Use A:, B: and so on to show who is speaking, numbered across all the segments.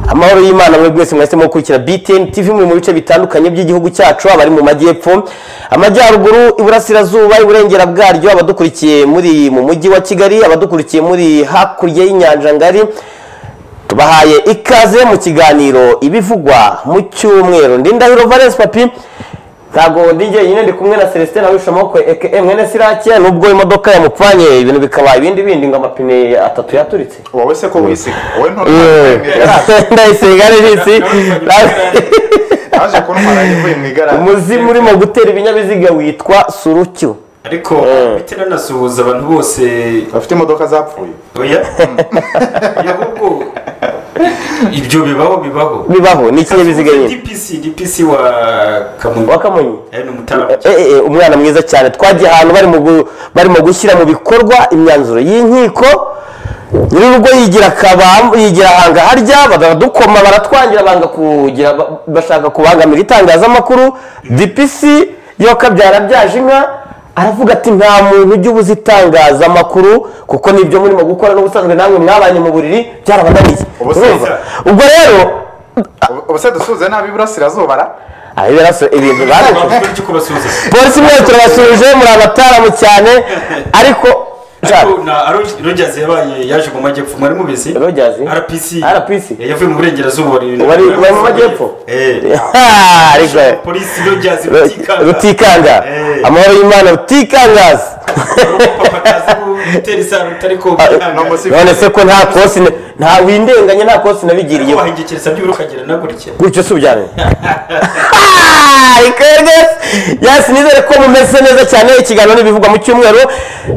A: amahoro y'imana muri mwese mwahisemo gukurikira btn tv muri mu bice bitandukanye by'igihugu cyacu abari mu majyepfo amajyaruguru iburasirazuba iburengera bwaryo abadukurikiye muri mu mujyi wa kigali abadukurikiye muri hakurya y'inyanja ngari tubahaye ikaze mu kiganiro ibivugwa mu cyumweru ndindahiro valence papi ntabwo ndi jyenyine ndi kumwe na celestin awisha amaboko eke mwene sirake nubwo imodoka yamupfanye ibintu bikaba ibindi bindi ngo amapine atatu yaturitse
B: wowe se ko wisiga wowe
A: ndayisiga risi
B: aje kuntwara yivuye mu igare
A: umuzimu urimo gutera ibinyabiziga witwa surutyo
C: ariko bitera nasuhuza abantu bose
B: bafite imodoka zapfuye
C: oya oya ahubwo ibyo bibaho bibaho
A: bibaho ni ikinyabiziga nyine
C: dpc dpc wa kamonyi
A: wakamunyi
C: Eh, ni umutara
A: Eh, eh, eh, umwana mwiza cyane twagiye ahantu barimo gu- barimo gushyira mu bikorwa imyanzuro y'inkiko nyir'urugo yigira akaba yigira ahanga harya baradukoma baratwangira banga kugira ba- bashaka kubangamira itangazamakuru dpc yo kabyara byaje inka aravuga ati nta muntu ujya ubuza itangazamakuru kuko nibyo murimo gukora n'ubusanzwe namwe mwabanye mu buriri byarabananiye
B: Ubu se-
A: Urumva? ubwo rero
B: Ubu- ubu se dusuhuze nabi iburasirazuba ra
A: ah, ibiraso- ibintu barangije
C: ntibafite icyo kubasuhuza
A: polisi mwese turabasuje muri abataramu cyane ariko
C: ariko na Aro- rogers yabaye yaje mu majyepfo mwari mubizi
A: Rogers?
C: rpc
A: RPC?
C: Eh, yavuye mu burengerazuba wari-
A: Wari- wari mu majyepfo?
C: eh
A: Ha, ariko
C: polisi rogers rutikanga
A: rutikanga
C: Eh.
A: amahoro y'imana rutikangaza
C: papa atazi gutera isarute ariko
B: no musi-
A: none se ko nta kosi na- nta windenganya nta kosi nabigiriye
C: wahingikiriza by'ubura ukagera nagurikiye
A: gutyo si ubyane ariko rwose yasi nizere ko mumeze neza cyane ikiganiro n'ibivugwa mu cyumweru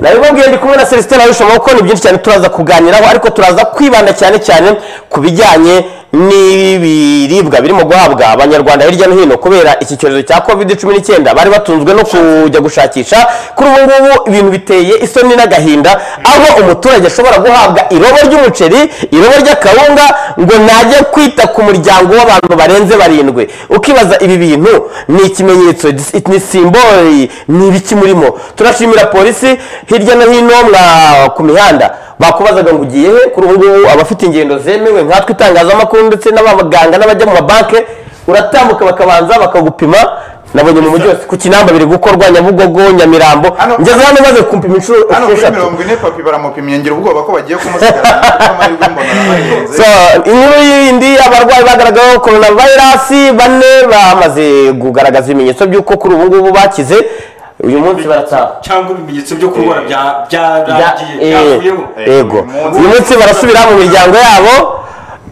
A: nabibabwiye ndi kumwe na celestin arusha amaboko ni byinshi cyane turaza kuganiraho ariko turaza kwibanda cyane cyane ku bijyanye n'ibiribwa birimo guhabwa abanyarwanda hirya no hino kubera iki cyorezo cya covid cumi n'icyenda bari batunzwe no kujya gushakisha kuri ubu ngubu ibintu biteye isoni n'agahinda aho umuturage ashobora guhabwa irobo ry'umuceri irobo ry'akawunga ngo najye kwita ku muryango w'abantu barenze barindwi ukibaza ibi bintu ni ikimenyetso ni simboli ni ibiki murimo turashimira polisi hirya no hino mwa- ku mihanda bakubazaga ngo ugiye he kuri ubu ngubu abafite ingendo zemewe nkatwe itangazamakuru ndetse n'abaganga n'abajya mu mabanki uratambuka bakabanza bakagupima nabonye mu mujyi wose ku kinamba biri gukorwa nyabugogo nyamirambo
B: Hano-
A: ngeze hano maze kumpima inshuro
B: hano kuri
A: esheshatu
B: mirongo ine papi baramupimye ngira ubwoba ko bagiye kumusigarana kuko amahirwe mbona arahenze
A: So, inkuru yindi abarwayi bagaragaweho korona vayirasi bane bamaze kugaragaza ibimenyetso by'uko kuri ubu ngubu bakize uyu munsi barataha
C: cyangwa ibimenyetso byo kurwara bya-
A: Ya-
C: byaragiye
A: eh,
C: byavuyeho
A: yego
B: Umunsi-
A: uyu munsi barasubira mu miryango yabo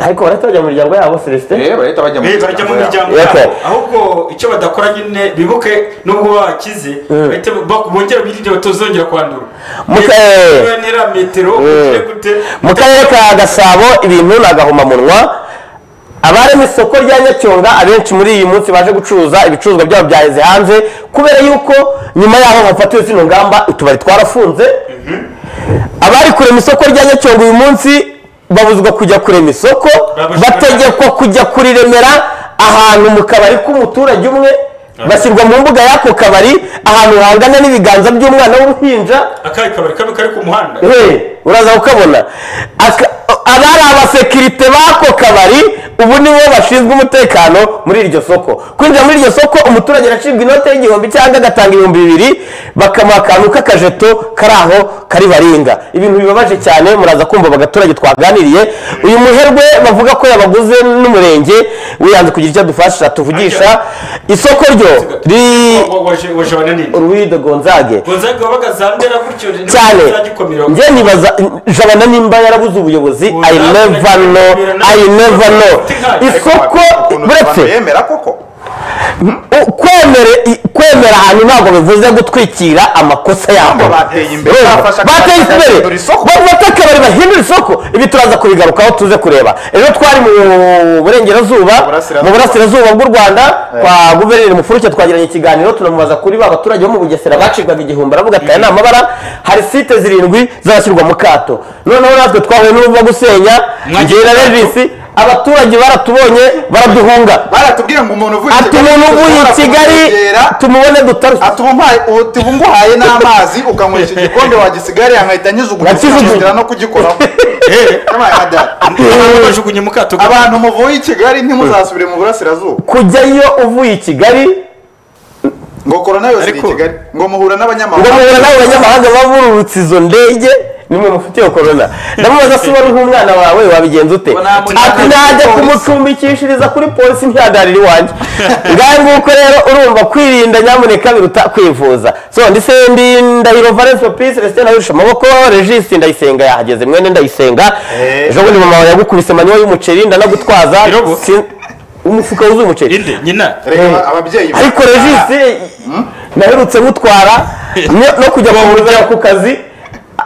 A: ariko barahita bajya mu miryango yabo celestin
B: Eh, barahita bajya mu
C: Eh, bajya mu miryango
A: Yego.
C: yabo ahubwo icyo badakora nyine bibuke nubwo bakize bahita bak- bongera birinde batazongera kwandura
A: Mu ka- eh.
C: Niba ntera metero ugire gute
A: mu karere ka gasabo ibintu ni agahomamunwa abarema isoko rya nyacyonga abenshi muri iyi munsi baje gucuruza ibicuruzwa byabo byaheze hanze kubera yuko nyuma yaho hafatiwe zino ngamba utubari twarafunze abari kurema isoko rya nyacyonga uyu munsi babuzwa kujya kurema isoko
C: Babashyira-
A: bategekwa kujya kuriremera ahantu mu kabari k'umuturage umwe bashyirwa mu mbuga y'ako kabari ahantu hangana n'ibiganza by'umwana w'uruhinja
C: akayi kabari kamwe kari ku muhanda
A: Hey, uraza kukabona Aka- abari abasekirite b'ako kabari ubu nibo bashinzwe umutekano muri iryo soko kwinjira muri iryo soko umuturage aracibwa inote y'igihumbi cyangwa agatanga ibihumbi bibiri bakamuha akantu k'akajeto kari aho kari baringa ibintu bibabaje cyane muraza kumva aba baturage twaganiriye uyu muherwe bavuga ko yabaguze n'umurenge wiyanze kugira icyo adufasha tuvugisha isoko ryo riri
C: Wa- wa- waje waje abananini
A: ruwido gonzage
C: gonzaga wabaga zandera gutyo
A: cyane
C: zagikomera
A: njye nibaza jabana nimba yarabuze ubuyobozi i never know i never know isoko buretse
B: yemera koko
A: u- kwemere i- kwemera ahantu ntabwo bivuze gutwikira amakosa yabo
B: Ntabwo bateye imbere,
A: Urumva?
B: bafashe akabari
A: bateye imbere
B: bagahindura isoko.
A: bafata akabari bahindura isoko ibi turaza kubigarukaho tuze kureba ejo twari mu burengerazuba
B: Burasirazuba.
A: mu burasirazuba bw'u rwanda kwa guverineri mufuruke twagiranye ikiganiro tunamubaza kuri ba baturage bo mu bugesera bacibwaga igihumbi aravuga ati aya ni amabara hari site zirindwi zazashyirwa mu kato noneho natwe twahuye n'uruva gusenya
C: Mwagiye
A: ngira
C: mu kato?
A: revisi abaturage baratubonye baraduhunga
B: baratubwiye ngo umuntu uvuye i
A: ati
B: kigali
A: umuntu uvuye i
B: dushobora
A: kigali
B: kumwegera,
A: tumubone dutarushye
B: ati umuhaye ubuhaye n'amazi ukanywa iki gikombe wagisigariye nkahita
A: Nakijugunye.
B: nkijugunyira no kugikoraho Come on, dad.
C: bajugunye mu kato
B: abantu muvuye i kigali ntimuzasubire mu burasirazuba
A: kujyayo uvuye i kigali
B: ngo korona yose iri i
C: Ariko-
B: kigali ngo muhura
A: ngo
B: n'abanyamahanga
A: muhura n'abo banyamahanga bavururutse izo ndege nimwe mufitiye korona ndamubaza se wari nk'umwana wawe wabigenza ute
C: Ngo nta muntu
A: ati najya
B: polisi.
A: kumucumbikishiriza kuri polisi ntihagarire iwanjye ngahe nguko rero urumva kwirinda nyamuneka biruta kwivuza so ndisendi ndahiro valence pisi resite nahirusha amaboko regisi ndayisenga yahageze mwene ndayisenga
B: Eh.
A: ejo bundi mama wawe yagukubise manywa y'umuceri ndanagutwaza
C: Irobo?
A: Sin- umufuka wuzuye umuceri
C: inde nyina
B: reka aba- ababyeyi
A: ariko regisi naherutse mutwara no- no kujya kumujyana ku kazi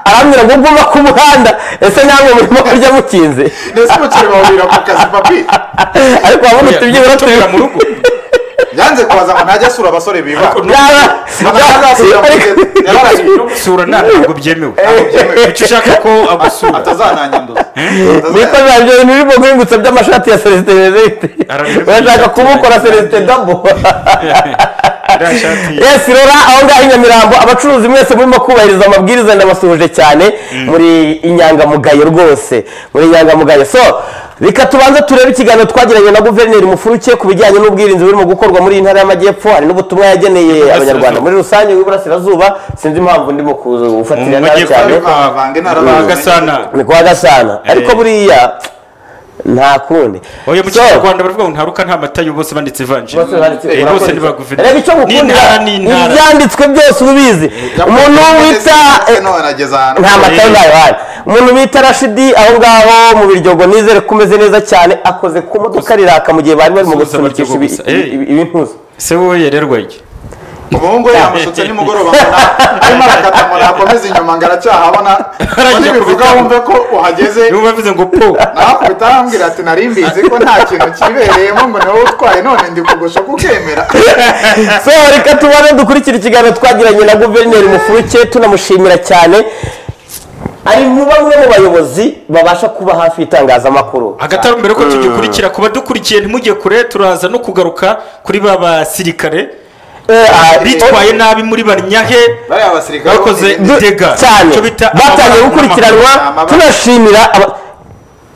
A: arambwira ngo ubwo uva ku muhanda ese namwe murimo kurya mukinze
B: ndetse umukiriya bahurira ku kazi papi
A: ariko wabona
C: Oya,
A: utubyibura
C: gucukura mu
A: tubiri
C: rugo
B: yanze kubaza ngo ntajya asura abasore biba
C: Ariko-
A: yaba
B: Ntabwo azasubira mu
A: ariko-
B: gihe- yararariye.
C: no gusura nta ntabwo byemewe
B: byemewe.
C: icyo ushaka ko agusura
B: atazananyanduza
A: Niko biba byo ibintu birimo guhingutsa by'amashati ya Celestin Benedict
C: Arabirimo.
A: urashaka kumukora Celestin Dabo
C: iriya shati
A: Yes, rora aho ngaho i Nyamirambo abacuruzi mwese murimo kubahiriza amabwiriza ndabasuhuje cyane muri inyangamugayo rwose muri inyangamugayo so reka tubanze turebe ikiganiro twagiranye na guverineri mufuruke ku bijyanye n'ubwirinzi burimo gukorwa muri iyi ntara y'amajyepfo hari n'ubutumwa yageneye abanyarwanda muri rusange w'iburasirazuba sinzi impamvu ndimo kuwufatira nabi
C: Mu majyepfo
A: cyane
C: ariko-
B: bavange
C: bagasana
A: ni kwa gasana ariko buriya nta kundi
C: oya mu
A: So,
C: kinyarwanda baravuga ngo ntaruka nta mata yo bose banditse ivanjiri
A: bose banditse-
C: Eh, bose ni ba guverineri
A: reba icyo gukunda
C: n'intara n'intara
A: ibyanditswe byose ubizi umuntu wita
B: nonageza ahantu
A: nta matayo ntayo hari umuntu bita rashidi aho ngaho mu biryogo nizere ko umeze neza cyane akoze ku modoka riraka mu gihe bari barimo
C: Gusubiza
A: gusunikisha
C: abaryogo gusa. Eh.
A: ibintuzo
C: se wowe yererwa iki
B: umuhungu we yamushutse nimugoroba mbona arimo arakata ngo nakomeze inyuma ngo aracyahabona
C: Arajya
B: nibivuga
C: kubitamo.
B: wumve ko uhageze
C: niba bavuze ngo po
B: nakubita arambwira ati nari mbizi ko nta kintu kibereyemo ngo ni wowe utwaye none ndi kugusha kukemera
A: so reka tubone dukurikira ikiganiro twagiranye na guverineri mufuruke tunamushimira cyane ari mu bamwe mu bayobozi babasha kuba hafi y'itangazamakuru
C: agataro mbere ko tugikurikira kuba dukurikiye ntimujye kure turaza no kugaruka kuri ba basirikare
A: Eh, ah,
C: bitwaye nabi muri barinyahe
B: bariya basirikare
C: bakoze
B: bo-
A: du-
C: dega
A: cyane
C: icyo bita
A: batangiye
C: amabara
A: gukurikiranwa
B: n'amahoro. Amabara.
A: tunashimira aba-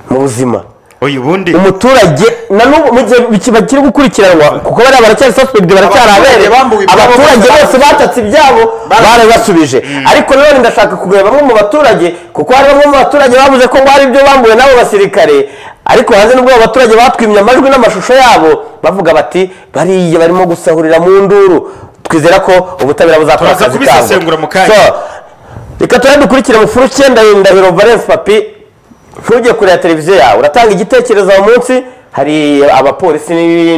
A: mu buzima
C: oya ubundi
A: umuturage na n'ubu mu gihe biki- bakiri gukurikiranwa kuko bariya baracyari suspect baracyari
B: Abaturage
A: abere
B: bambuwe ibyabo
A: abaturage
B: bose
A: bose batatse ibyabo barabasubije ariko nanone ndashaka kugura bamwe mu baturage kuko hari bamwe mu baturage bavuze ko ngo hari ibyo bambuwe n'abo basirikare ariko hanze n'ubwo abo baturage batwimye amajwi n'amashusho yabo bavuga bati bariya barimo gusahurira mu nduru twizera ko ubutabera buzakora
C: Turaza
A: akazi
C: kubisesengura mu kanya.
A: So, reka turebe dukurikire mu furu icyenda ndahiro valence papi ntujye kureba televiziyo yawe uratanga igitekerezo uwo munsi hari abapolisi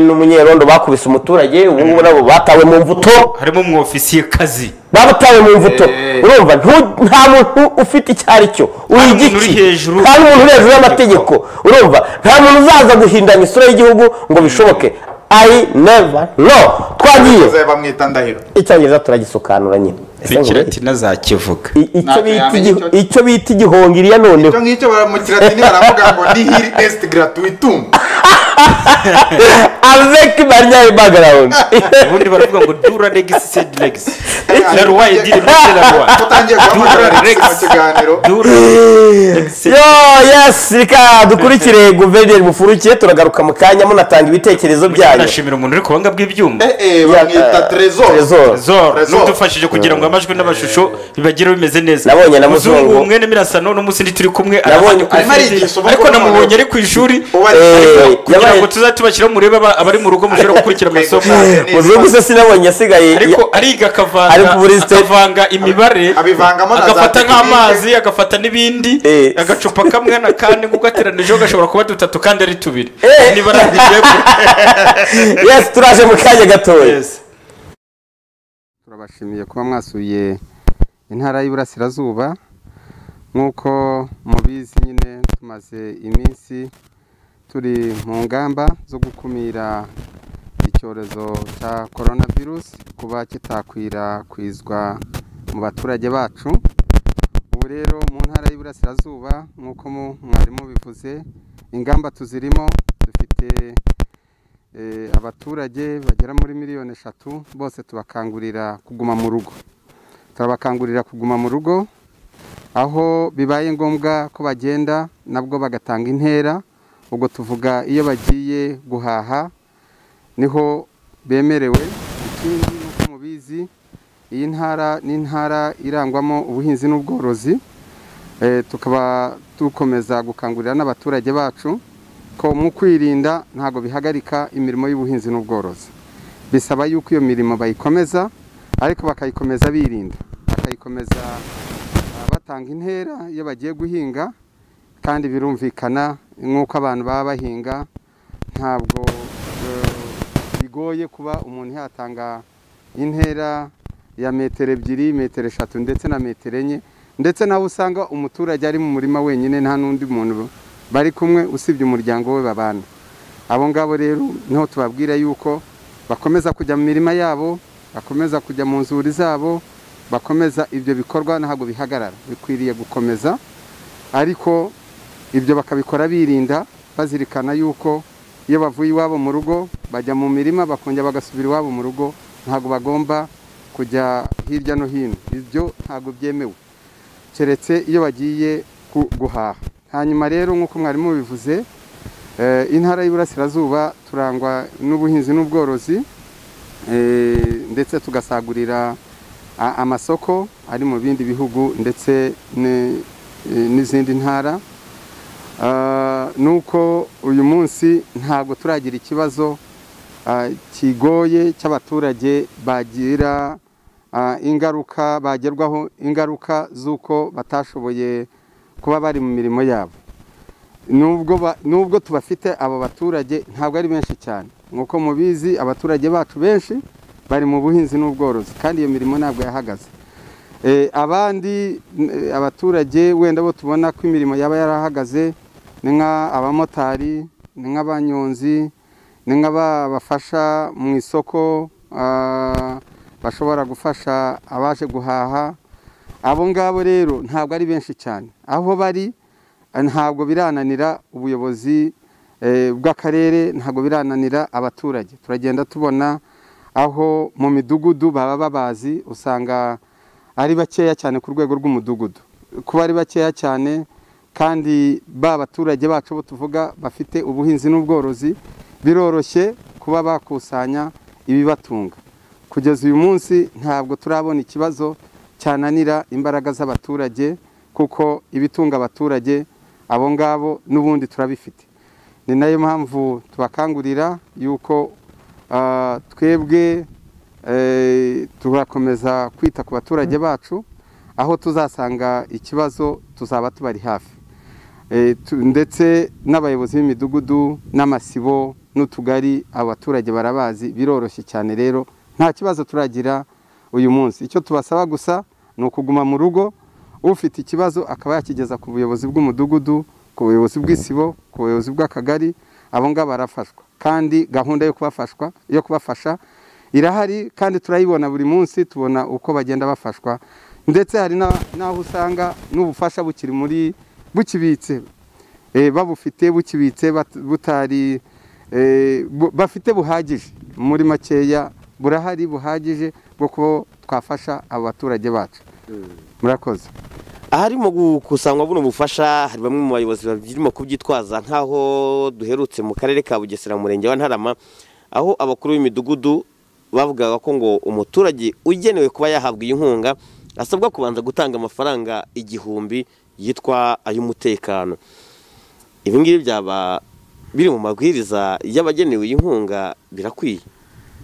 A: n'umunyerondo bakubise umuturage ubu ngubu nabo batawe mu mvuto
C: harimo umwofisiye kazi
A: babatawe mu mvuto
B: Eh.
A: urumva ntu- nta muntu ufite icyo ari cyo uri
C: umuntu
A: igiki
C: uri hejuru.
A: nta n'umuntu uri hejuru y'amategeko urumva nta muntu uzaza guhindanya isura y'igihugu ngo bishoboke i never no twagiye
B: bakoze bamwita ndahiro
A: icyongereza turagisukanura nyine Ese ngo
C: rekera nazakivuga
A: I- icyo
B: Ntabwo
A: bita
B: yamenya
A: igiho-
B: icyo-
A: icyo bita igihongiri ya noneho
B: icyo ngicyo baramukira ati baravuga ngo ni hiri esiti gratuitum
A: avec barya background
C: ubundi baravuga ngo dura legisi sedi legisi
B: Eh,
C: la roi edire la roi
B: utangiye guhamagara rex mu kiganiro
C: dura
A: yo yes reka dukurikire guverineri mufurukiye turagaruka mu kanya munatanga ibitekerezo byanyu
C: nashimira umuntu uri ku buhanga bw'ibyuma
B: eh eh bamwita trezor
A: Trezor.
C: zoro
B: Trezor.
C: n'udufashije kugira ngo amajwi n'amashusho bibagire bimeze neza
A: Nabonye na Muzungu.
C: mwene mirasano n'umusindi turi kumwe
A: Nabonye-
C: arabonye kuri
B: arimo
C: fezi
B: arigisha
C: ariko
B: ubugoroba.
C: namubonye ari ku ishuri
B: uba
A: Eh,
C: kugira
A: yabaye-
C: ngo tuzatubashyire murebe aba- abari mu rugo mushobora gukurikira amasomo
A: muzungu se sinabonye asigaye
C: ariko
A: ya-
C: ariga
A: Ari
C: akavanga
A: muri state-
C: akavanga imibare
B: abivangamo na za
C: agafata
B: tekinike.
C: nk'amazi agafata n'ibindi
A: Eh.
C: agacupa kamwe na kandi nk'uko ateranijeho gashobora kuba dutatu kandi ari tubiri
A: Eh.
C: niba arangije
A: yes turaje mu kanya gatoya
D: turabashimiye kuba mwasuye intara y'iburasirazuba nk'uko mubizi nyine tumaze iminsi turi mu ngamba zo gukumira icyorezo cya korona virusi kuba kitakwirakwizwa mu baturage bacu ubu rero mu ntara y'iburasirazuba nk'uko mu- mwari mubivuze ingamba tuzirimo dufite eh, abaturage bagera muri miliyoni eshatu bose tubakangurira kuguma mu rugo turabakangurira kuguma mu rugo aho bibaye ngombwa ko bagenda nabwo bagatanga intera ubwo tuvuga iyo bagiye guhaha niho bemerewe ikindi nk'uko mubizi iyi ntara ni intara irangwamo ubuhinzi n'ubworozi Eh, tukaba dukomeza gukangurira n'abaturage bacu ko mu kwirinda ntabwo bihagarika imirimo y'ubuhinzi n'ubworozi bisaba yuko iyo mirimo bayikomeza ariko bakayikomeza birinda bakayikomeza ah, batanga intera iyo bagiye guhinga kandi birumvikana nk'uko abantu baba bahinga ntabwo eh, bigoye kuba umuntu yatanga intera ya metero ebyiri metero eshatu ndetse na metero enye ndetse nawe usanga umuturage ari mu murima wenyine nta n'undi muntu bari kumwe usibye umuryango we babana abo ngabo rero niho tubabwira yuko bakomeza kujya mu mirima yabo bakomeza kujya mu nzuri zabo bakomeza ibyo bikorwa ntabwo bihagarara bikwiriye gukomeza ariko ibyo bakabikora birinda bazirikana yuko iyo bavuye iwabo mu rugo bajya mu mirima bakongera bagasubira iwabo mu rugo ntabwo bagomba kujya hirya no hino ibyo ntabwo byemewe keretse iyo bagiye ku- guhaha hanyuma rero nk'uko mwarimu bivuze intara y'iburasirazuba turangwa n'ubuhinzi n'ubworozi eh, ndetse tugasagurira a- amasoko ari mu bindi bihugu ndetse ne- eh, n'izindi ntara Ah, nuko uyu munsi ntabwo turagira ikibazo ah, kigoye cy'abaturage bagira ah, ingaruka bagerwaho ingaruka z'uko batashoboye kuba bari mu mirimo yabo nubwo ba- nubwo tubafite abo baturage ntabwo ari benshi cyane nk'uko mubizi abaturage bacu benshi bari mu buhinzi n'ubworozi kandi iyo mirimo ntabwo yahagaze Eh, abandi n- eh, abaturage wenda bo tubona ko imirimo yaba yarahagaze ni nk'abamotari ni nk'abanyonzi ni nk'abafasha mu isoko ah, bashobora gufasha abaje guhaha abo ngabo rero ntabwo ari benshi cyane aho bari eh, ntabwo birananira ubuyobozi eh, bw'akarere ntabwo birananira abaturage turagenda tubona aho mu midugudu baba babazi usanga ari bakeya cyane ku rwego rw'umudugudu kuba ari bakeya cyane kandi ba baturage bacu bo tuvuga bafite ubuhinzi n'ubworozi biroroshye kuba bakusanya ibibatunga kugeza uyu munsi ntabwo turabona ikibazo cyananira imbaraga z'abaturage kuko ibitunga abaturage abo ngabo n'ubundi turabifite ni nayo mpamvu tubakangurira yuko ah, twebwe eh, turakomeza kwita ku baturage bacu aho tuzasanga ikibazo tuzaba tubari hafi Eh, tu- ndetse n'abayobozi b'imidugudu n'amasibo n'utugari abaturage barabazi biroroshye cyane rero nta kibazo turagira uyu munsi icyo tubasaba gusa ni ukuguma mu rugo ufite ikibazo akaba yakigeza ku buyobozi bw'umudugudu ku buyobozi bw'isibo ku buyobozi bw'akagari abo ngabo barafashwa kandi gahunda yo kubafashwa yo kubafasha irahari kandi turayibona buri munsi tubona uko bagenda bafashwa ndetse hari na- n'aho usanga n'ubufasha bukiri muri bukibitse Eh, babufite bukibitse bat- butari eh, bu- bafite buhagije muri makeya burahari buhagije bwo kuba twafasha abo baturage bacu murakoze
A: aharimo gukusanywa buno bufasha hari bamwe mu bayobozi barimo kubyitwaza nk'aho duherutse mu karere ka bugesera mu murenge wa ntarama aho abakuru b'imidugudu bavugaga ko ngo umuturage ugenewe kuba yahabwa iyi nkunga asabwa kubanza gutanga amafaranga igihumbi yitwa ay'umutekano ibi ngibi byaba biri mu mabwiriza y'abagenewe iyi nkunga birakwiye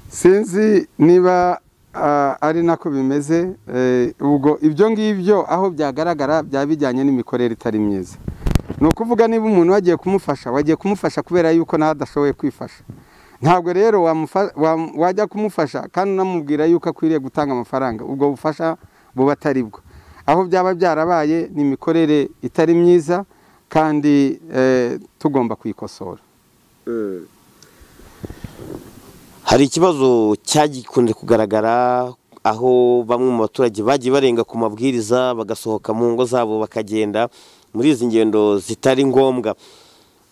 D: sinzi niba ah, ari nako bimeze eh, ubwo ibyo ngibyo aho byagaragara byaba bijyanye n'imikorere itari myiza ni ukuvuga niba umuntu wagiye kumufasha wagiye kumufasha kubera yuko nawe adashoboye kwifasha ntabwo rero wamufa- wam- wajya kumufasha kandi unamubwira yuko akwiriye gutanga amafaranga ubwo bufasha buba atari bwo aho byaba byarabaye ni imikorere itari myiza kandi eh, tugomba kuyikosora
A: Hari ikibazo cyagikunze kugaragara aho bamwe mu baturage bagiye barenga ku mabwiriza bagasohoka mu ngo zabo bakagenda muri izi ngendo zitari ngombwa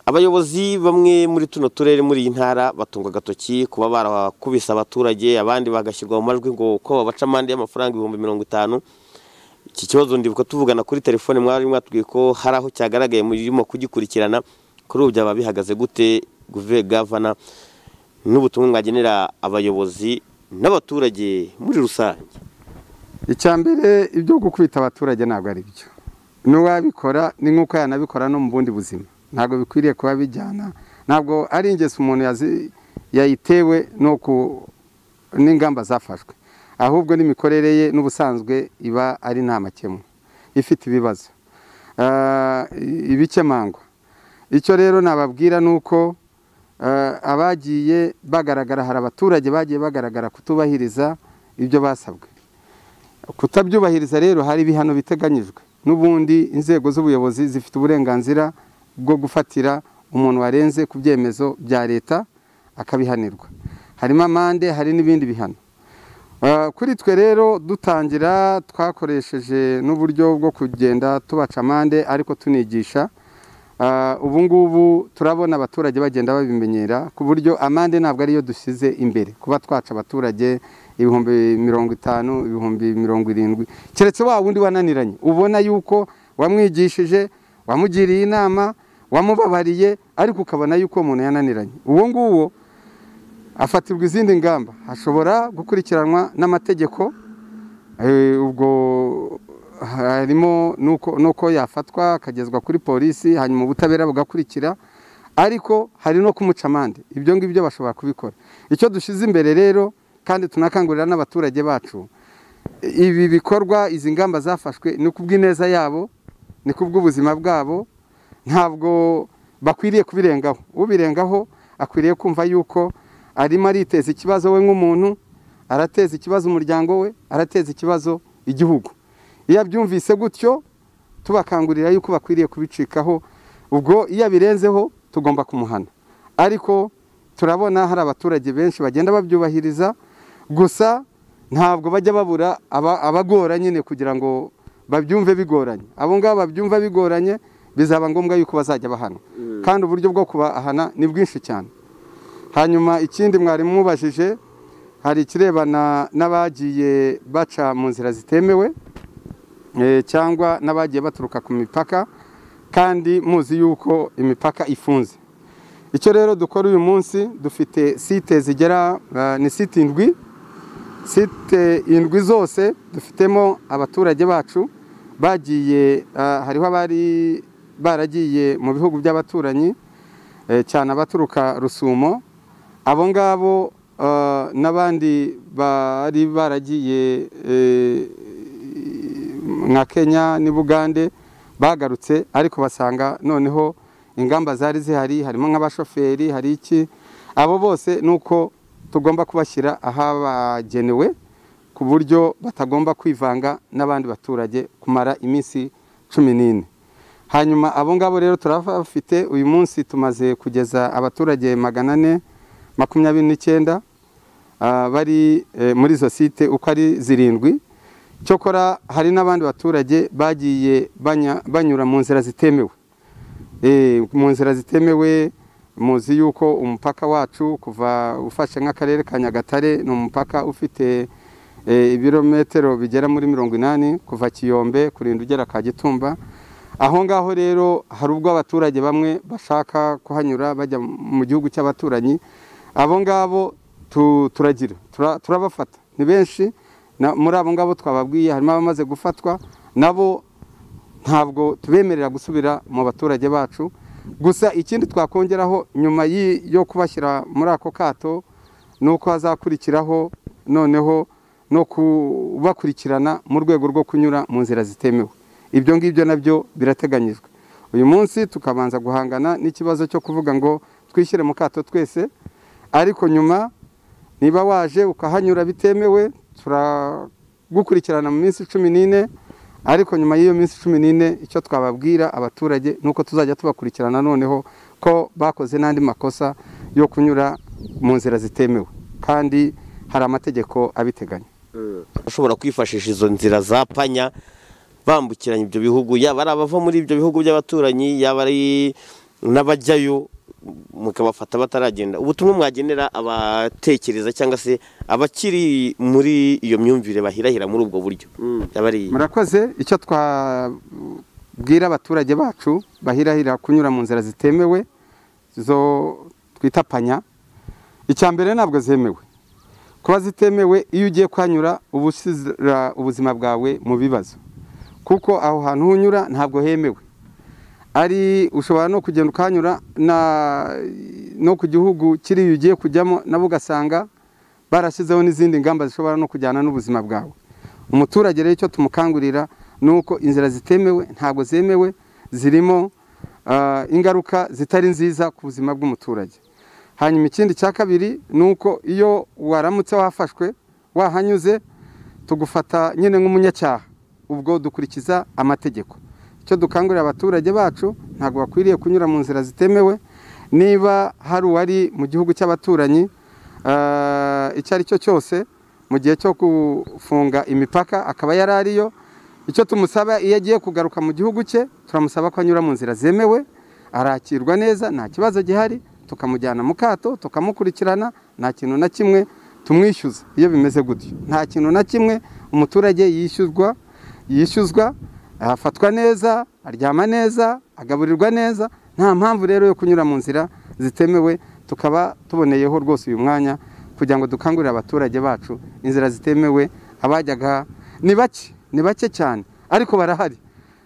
A: abayobozi bamwe muri tuno turere muri iyi ntara batungwa agatoki kuba barakubise abaturage abandi bagashyirwa mu majwi ngo uko babaca amande y'amafaranga ibihumbi mirongo itanu iki kibazo ndibuka tuvugana kuri telefone mwari mwatubwiye ko hari aho cyagaragaye murimo kugikurikirana kuri ubu byaba bihagaze gute guve gavana n'ubutumwa mwagenera abayobozi n'abaturage muri rusange
D: icya mbere ibyo gukubita abaturage ntabwo ari byo n'uwabikora ni nk'uko yanabikora no mu bundi buzima ntabwo bikwiriye kuba bijyana ntabwo ari ingeso umuntu yazi- yayitewe no ku- n'ingamba zafashwe ahubwo n'imikorere ye n'ubusanzwe iba ari nta makemwa ifite ibibazo Ah, ibikemangwa icyo rero nababwira ni uko eh, abagiye bagaragara hari abaturage bagiye bagaragara kutubahiriza ibyo basabwe kutabyubahiriza rero hari ibihano biteganyijwe n'ubundi inzego z'ubuyobozi zifite uburenganzira bwo gufatira umuntu warenze ku byemezo bya leta akabihanirwa harimo amande hari n'ibindi bihano Eh, kuri twe rero dutangira twakoresheje n'uburyo bwo kugenda tubaca amande ariko tunigisha Eh, ubu ngubu turabona abaturage bagenda babimenyera ku buryo amande ntabwo ariyo dushyize imbere kuba twaca abaturage ibihumbi mirongo itanu ibihumbi mirongo irindwi keretse wa wundi wananiranye ubona yuko wamwigishije wamugiriye inama wamubabariye ariko ukabona yuko uwo muntu yananiranye uwo nguwo afatirwa izindi ngamba ashobora gukurikiranwa n'amategeko Eh, ubwo harimo nuko nuko yafatwa akagezwa kuri polisi hanyuma ubutabera bugakurikira ariko hari no kumuca amande ibyo ngibyo bashobora kubikora icyo dushyize imbere rero kandi tunakangurira n'abaturage bacu ibi bikorwa izi ngamba zafashwe ni kubw'ineza yabo ni kubw'ubuzima bwabo ntabwo bakwiriye kubirengaho ubirengaho akwiriye kumva yuko arimo ariteza ikibazo we nk'umuntu arateza ikibazo umuryango we arateza ikibazo igihugu iyo abyumvise gutyo tubakangurira yuko bakwiriye kubicikaho ubwo iyo abirenzeho tugomba kumuhana ariko turabona hari abaturage benshi bagenda babyubahiriza gusa ntabwo bajya babura aba- abagora nyine kugira ngo babyumve bigoranye abo ngabo babyumva bigoranye bizaba ngombwa yuko bazajya bahana kandi uburyo bwo kubahana ni bwinshi cyane hanyuma ikindi mwari mubajije hari ikirebana n'abagiye baca mu nzira zitemewe eh, cyangwa n'abagiye baturuka ku mipaka kandi muzi yuko imipaka ifunze icyo rero dukora uyu munsi dufite site zigera eh, ni site indwi site indwi zose dufitemo abaturage bacu bagiye eh, hariho abari baragiye mu bihugu by'abaturanyi eh, cyane abaturuka rusumo abo ngabo eh, n'abandi bari baragiye eh, nka kenya n'i bugande bagarutse ariko basanga noneho ingamba zari zihari harimo nk'abashoferi hari iki abo bose ni uko tugomba kubashyira ahabagenewe ku buryo batagomba kwivanga n'abandi baturage kumara iminsi cumi n'ine hanyuma abo ngabo rero turabafite uyu munsi tumaze kugeza abaturage magana ane makumyabiri n'icyenda ah, bari eh, muri izo site uko ari zirindwi cyokora hari n'abandi baturage bagiye banya- banyura mu nzira zitemewe Eh, mu nzira zitemewe muzi yuko umupaka wacu kuva ufashe nk'akarere ka nyagatare ni umupaka ufite eh, ibirometero bigera muri mirongo inani kuva kiyombe kurinda ugera ka gitumba aho ngaho rero hari ubwo abaturage bamwe bashaka kuhanyura bajya mu gihugu cy'abaturanyi abo ngabo tu- turagira tura- turabafata ni benshi na- muri abo ngabo twababwiye harimo abamaze gufatwa nabo ntabwo tubemerera gusubira mu baturage bacu gusa ikindi twakongeraho nyuma y'i- yo kubashyira muri ako kato ni uko hazakurikiraho noneho no kubakurikirana mu rwego rwo kunyura mu nzira zitemewe ibyo ngibyo nabyo birateganyijwe uyu munsi tukabanza guhangana n'ikibazo cyo kuvuga ngo twishyire mu kato twese ariko nyuma niba waje ukahanyura bitemewe turagukurikirana mu minsi cumi n'ine ariko nyuma y'iyo minsi cumi n'ine icyo twababwira abaturage ni uko tuzajya tubakurikirana noneho ko bakoze n'andi makosa yo kunyura mu nzira zitemewe kandi hari amategeko abiteganya
A: bashobora kwifashisha izo nzira za panya bambukiranya ibyo bihugu yaba ari abava muri ibyo bihugu by'abaturanyi yaba ari n'abajyayo mukabafata bataragenda ubutumwa mwagenera abatekereza cyangwa se abakiri muri iyo myumvire bahirahira muri ubwo buryo yaba ari
D: murakoze icyo twabwira abaturage bacu bahirahira kunyura mu nzira zitemewe zo twita panya icya mbere ntabwo zemewe kuba zitemewe iyo ugiye kuhanyura uba ushyira ubuzima bwawe mu bibazo kuko aho hantu unyura ntabwo hemewe ari ushobora no kugenda ukahanyura na- no ku gihugu kiriya ugiye kujyamo nabo ugasanga barashyizeho n'izindi ngamba zishobora no kujyana n'ubuzima bwawe umuturage rero icyo tumukangurira ni uko inzira zitemewe ntabwo zemewe zirimo ah, ingaruka zitari nziza ku buzima bw'umuturage hanyuma ikindi cya kabiri ni uko iyo waramutse wafashwe wahanyuze tugufata nyine nk'umunyacyaha ubwo dukurikiza amategeko icyo dukangurira abaturage bacu ntabwo bakwiriye kunyura mu nzira zitemewe niba hari uwari mu gihugu cy'abaturanyi eh, icyo ari cyo cyose mu gihe cyo gufunga imipaka akaba yari ariyo icyo tumusaba iyo agiye kugaruka mu gihugu cye turamusaba ko anyura mu nzira zemewe arakirwa neza nta kibazo gihari tukamujyana mu kato tukamukurikirana nta kintu na kimwe tumwishyuza iyo bimeze gutyo nta kintu na kimwe umuturage yishyuzwa yishyuzwa afatwa neza aryama neza agaburirwa neza nta mpamvu rero yo kunyura mu nzira zitemewe tukaba tuboneyeho rwose uyu mwanya kugira ngo dukangurire abaturage bacu inzira zitemewe abajyaga ni bake ni bake cyane ariko barahari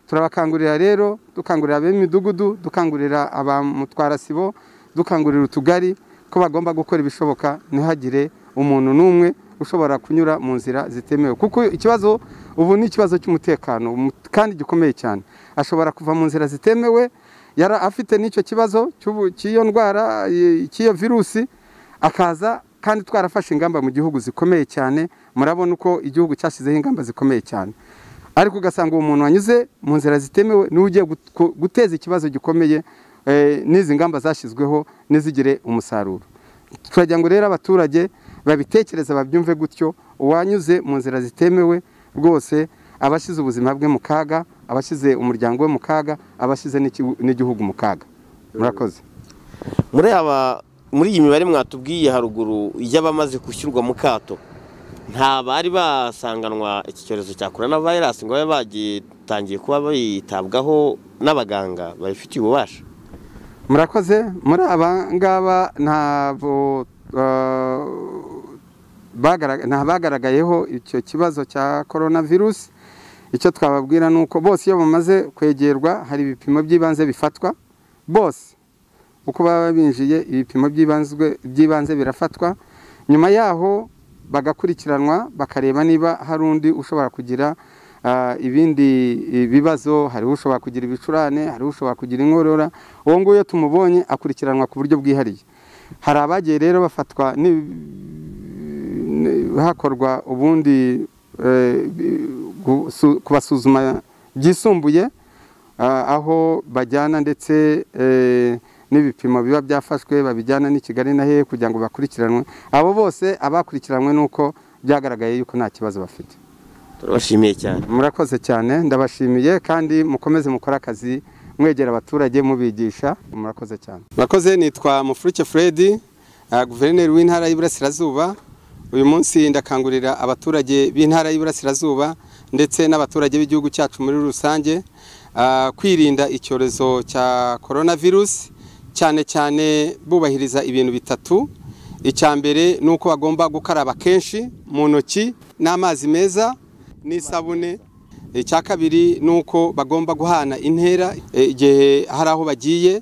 D: turabakangurira rero dukangurira ab'imidugudu dukangurira abamutwarasibo dukangurira utugari ko bagomba gukora ibishoboka ntihagire umuntu n'umwe ushobora kunyura mu nzira zitemewe kuko ikibazo ubu ni ikibazo cy'umutekano mu- kandi gikomeye cyane ashobora kuva mu nzira zitemewe yari afite n'icyo kibazo cy'ubu- cy'iyo ndwara y- cy'iyo virusi akaza kandi twarafashe ingamba mu gihugu zikomeye cyane murabona uko igihugu cyashyizeho ingamba zikomeye cyane ariko ugasanga uwo muntu wanyuze mu nzira zitemewe niwe ugiye gut- ku- guteza ikibazo gikomeye eh, n'izi ngamba zashyizweho ntizigire umusaruro turagira ngo rero abaturage babitekereze babyumve gutyo uwanyuze mu nzira zitemewe rwose aba ashyize ubuzima bwe mu kaga aba ashyize umuryango we mu kaga aba ashyize n'iki- n'igihugu mu kaga murakoze
A: muri aba muri iyi mibare mwatubwiye haruguru y'abamaze gushyirwa mu kato nta bari basanganwa iki cyorezo cya korona virusi ngo babe bagitangiye kuba bitabwaho n'abaganga babifitiye ububasha
D: murakoze muri aba ngaba ntabwo eh, bagara- nta bagaragayeho icyo kibazo cya korona virusi icyo twababwira ni uko bose iyo bamaze kwegerwa hari ibipimo by'ibanze bifatwa bose uko baba binjiye ibipimo by'ibanzwe- by'ibanze birafatwa nyuma yaho bagakurikiranwa bakareba niba hari undi ushobora kugira ah, ibindi bibazo hariho ushobora kugira ibicurane hariho ushobora kugira inkorora uwo nguwo iyo tumubonye akurikiranwa ku buryo bwihariye hari abagiye rero bafatwa ni- ni- hakorwa ubundi eh, bi- gusu- kubasuzuma byisumbuye ah, aho bajyana ndetse eh, n'ibipimo biba byafashwe babijyana n'i Kigali na hehe kugira ngo bakurikiranwe abo bose abakurikiranwe nuko byagaragaye yuko nta kibazo bafite
A: turabashimiye cyane
D: murakoze cyane ndabashimiye kandi mukomeze mukore akazi mwegera abaturage mubigisha murakoze cyane murakoze nitwa mufurike Fredi ah, guverineri w'intara y'iburasirazuba uyu munsi ndakangurira abaturage b'intara y'iburasirazuba ndetse n'abaturage b'igihugu cyacu muri rusange ah, kwirinda icyorezo cya korona virusi cyane cyane bubahiriza ibintu bitatu icya mbere ni uko bagomba gukaraba kenshi mu ntoki n'amazi meza n'isabune icya kabiri ni uko bagomba guhana intera eh, igihe hari aho bagiye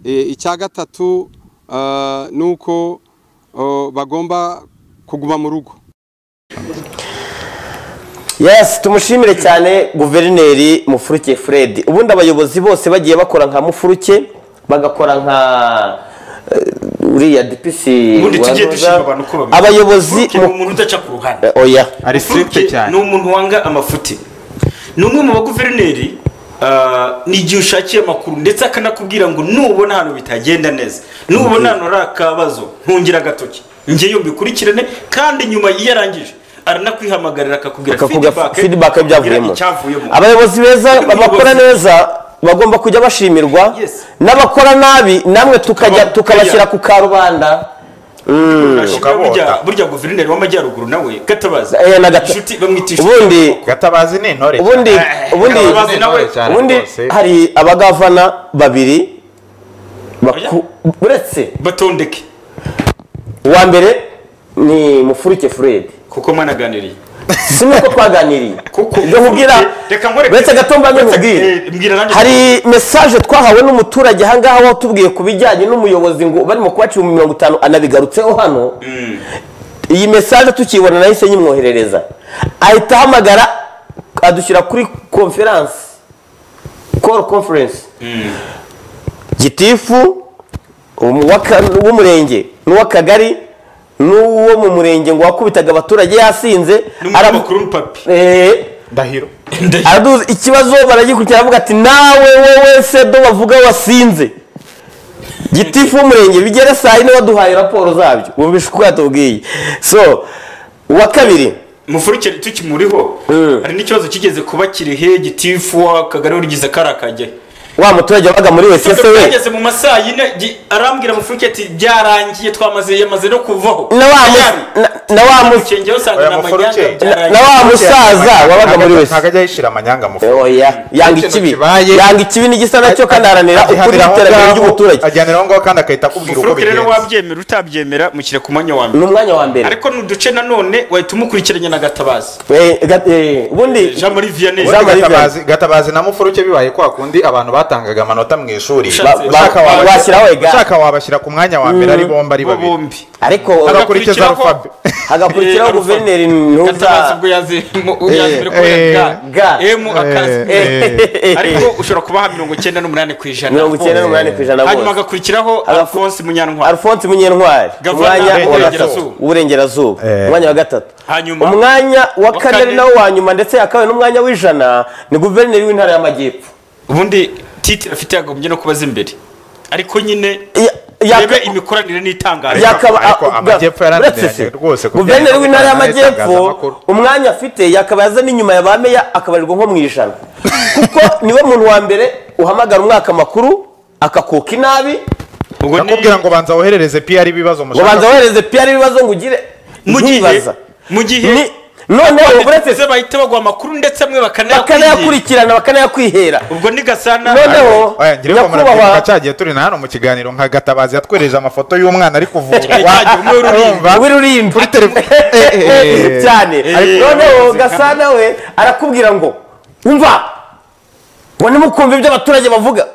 D: Eh, icya gatatu ah, ni uko oh, bagomba kuguma mu rugo
A: yes tumushimire cyane guverineri mufuruke fred ubundi abayobozi bose bagiye bakora nka mufuruke bagakora nka eh, uriya dipisi
C: ubundi tujye
A: wazoza.
C: dushima abantu uko bameze
A: abayobozi
C: Mufuruke ni umuntu udaca ku ruhande
A: mu- oya
E: ari strict
C: Mufuruke
E: cyane
C: ni umuntu wanga amafuti ni umwe mu baguverineri ah, ni igihe ushakiye amakuru ndetse akanakubwira ngo nubona ahantu bitagenda neza nubona ahantu hari akabazo ntungira agatoki ngeyo mbikurikirane kandi nyuma iyo arangije aranakwihamagagarira akakubwira
A: akavuga feedback
C: akakubwira
A: y'ibyavuyemo
C: icyavuyemo
A: abayobozi beza
C: Ubuyobozi.
A: bakora neza bagomba kujya bashimirwa
C: Yes.
A: n'abakora nabi namwe tukajya
C: Tukaba-
A: tukabashyira ku karubanda
C: Turashimira
E: Tukabota.
C: burya burya guverineri w'amajyaruguru nawe gatabazi
A: Eh, na Gata-
C: inshuti bamwitisha
A: ubundi
E: gatabazi ni intore
A: ubundi ubundi
C: Gatabazi nawe.
A: ubundi hari abagavana babiri baku- uretse
C: batondeke
A: uwa mbere ni mufuruke fred
C: kuko mwanaganiriye
A: si nuko twaganiriye
C: Kuko-
A: ibyo nkubwira
C: Reka nkwereke-
A: uretse gato mbanze
C: Uretse-
A: nkubwire
C: eh, mbwira nanjye.
A: hari mesaje twahawe n'umuturage ahangaha watubwiye ku bijyanye n'umuyobozi ngo barimo kubaca ibihumbi mirongo itanu anabigarutseho hano iyi mesaje tukiyibona nahise nyimwoherereza ahita ahamagara adushyira kuri konferanse call conference gitifu umu- w'aka- w'umurenge n'uw'akagari n'uwo mu murenge ngo wakubitaga abaturage yasinze aram-
C: n'umunyamakuru w'urupapi
A: Eh,
E: ndahiro
A: araduzi ikibazo baragikurikira aravuga ati nawe wowe se do bavuga wasinze gitifu w'umurenge bigere saa yine waduhaye raporo zabyo wumvishe uko yatubwiye so uwa kabiri
C: mufurukire tukimuriho
A: Mm.
C: hari n'ikibazo kigeze kuba kirihe gitifu w'akagari urigize kari akajya
A: wa muturage wabaga muri wese se we
C: byageze mu masaha yine gi- arambwira mufurukire ati byarangiye twamaze yamaze no kuvaho
A: na wa mu- na- na wa mu-
C: mukengeho usanga
E: Oya,
C: ni amanyanga
E: Mufurukye.
A: na-
C: byarangiye.
A: na wa musaza wabaga muri wese
E: ntabwo ajya yishira amanyanga mu fuka
A: oya yanga ikibi
E: kibaye-
A: yanga ikibi n'igisa nacyo kandi aharanira ukuri
E: Agihanira aho
A: n'iterambere
E: ngaho,
A: ry'umuturage
E: agihanira aho ngaho kandi agahita akubwira uko
C: mufurukire rero
E: bigenze
C: wabyemera utabyemera mushyire ku mwanya wa mbere
A: ni umwanya wa mbere
C: ariko ni uduce nanone wahita umukurikiranya na gatabazi
A: Eh, ga- eh, ubundi
C: jean marie vianney
A: Jean-
E: Ubundi
A: Jean-Marie
E: Gatabazi- gatabazi na mufuruke bibaye kwa kundi abantu batangaga amanota mu ishuri
C: Ba- ba-
E: Ushaka wabashyira-
A: washyiraho ega.
E: ushaka wabashyira ku mwanya wa mbere ari bombi ari
C: bo
E: babiri
C: bombi
A: ariko
E: agakurikiza
C: Hagakurikiraho-
E: arufabe
A: hagakurikiraho
C: Eh,
A: guverineri
C: gatabazi
A: ntuza
C: ubwo yazi mu- yazi mbere ko
E: eh,
C: yaga
A: ga.
C: emu akazi
A: Eh,
C: ariko ushobora kubaha mirongo icyenda n'umunani ku ijana
A: mirongo icyenda n'umunani ku ijana
C: hanyuma
A: bose
C: hagakurikiraho
A: Agafu-
C: alphonse munyantwari
A: alphonse munyentwari
C: Gavana
A: umwanya wa
C: w'Uburengerazuba.
A: gatatu w'uburengerazuba
E: Eh.
A: umwanya wa gatatu
C: Hanyuma-
A: umwanya wa
C: Wa
A: kane ari
C: kane.
A: nawo wa nyuma ndetse yakabaye n'umwanya w'ijana ni guverineri w'intara y'amajyepfo
C: ubundi titire afite yagombye no kubaza imbere ariko nyine
A: Ya- yaka-
C: rebe imikoranire n'itangazo
E: Yaka-
A: yakaba
E: ariko
A: ah,
E: amajyepfo yarananiranye
A: uretse se,
E: rwose kubyara
A: guverineri w'intara y'amajyepfo
E: itangazamakuru.
A: umwanya afite yakaba yaza n'inyuma ya ba meya akabarirwa nko mu ijana kuko niwe muntu wa mbere uhamagara umwaka makuru akakuka inabi
C: ubwo ni
E: nakubwira ngo banza woherereze PR ibibazo
A: ngo banza
E: mushaka
A: wohereze PR ibibazo ngo ugire
C: mu gihe
A: ntubibaza.
C: mu gihe
A: Ni- noneho uretse
C: ndetse bahita baguha amakuru ndetse bamwe bakanayakurikira
A: bakanayakurikirana bakanayakwihera
C: ubwo ni gasana
A: noneho
E: Oya, njyewe ko
A: nyakubahwa
E: murakwibuka cyagiye turi na hano mu kiganiro nka gatabazi yatwereje amafoto y'umwana ari kuvurwa
C: cyagiye umwe w'uruhinja.
E: Urumva?
A: w'ururimbi
E: kuri telefone Eh, eh, eh.
A: cyane
E: Ariko-
A: noneho gasana we arakubwira ngo umva ngo ntimukumve ibyo abaturage bavuga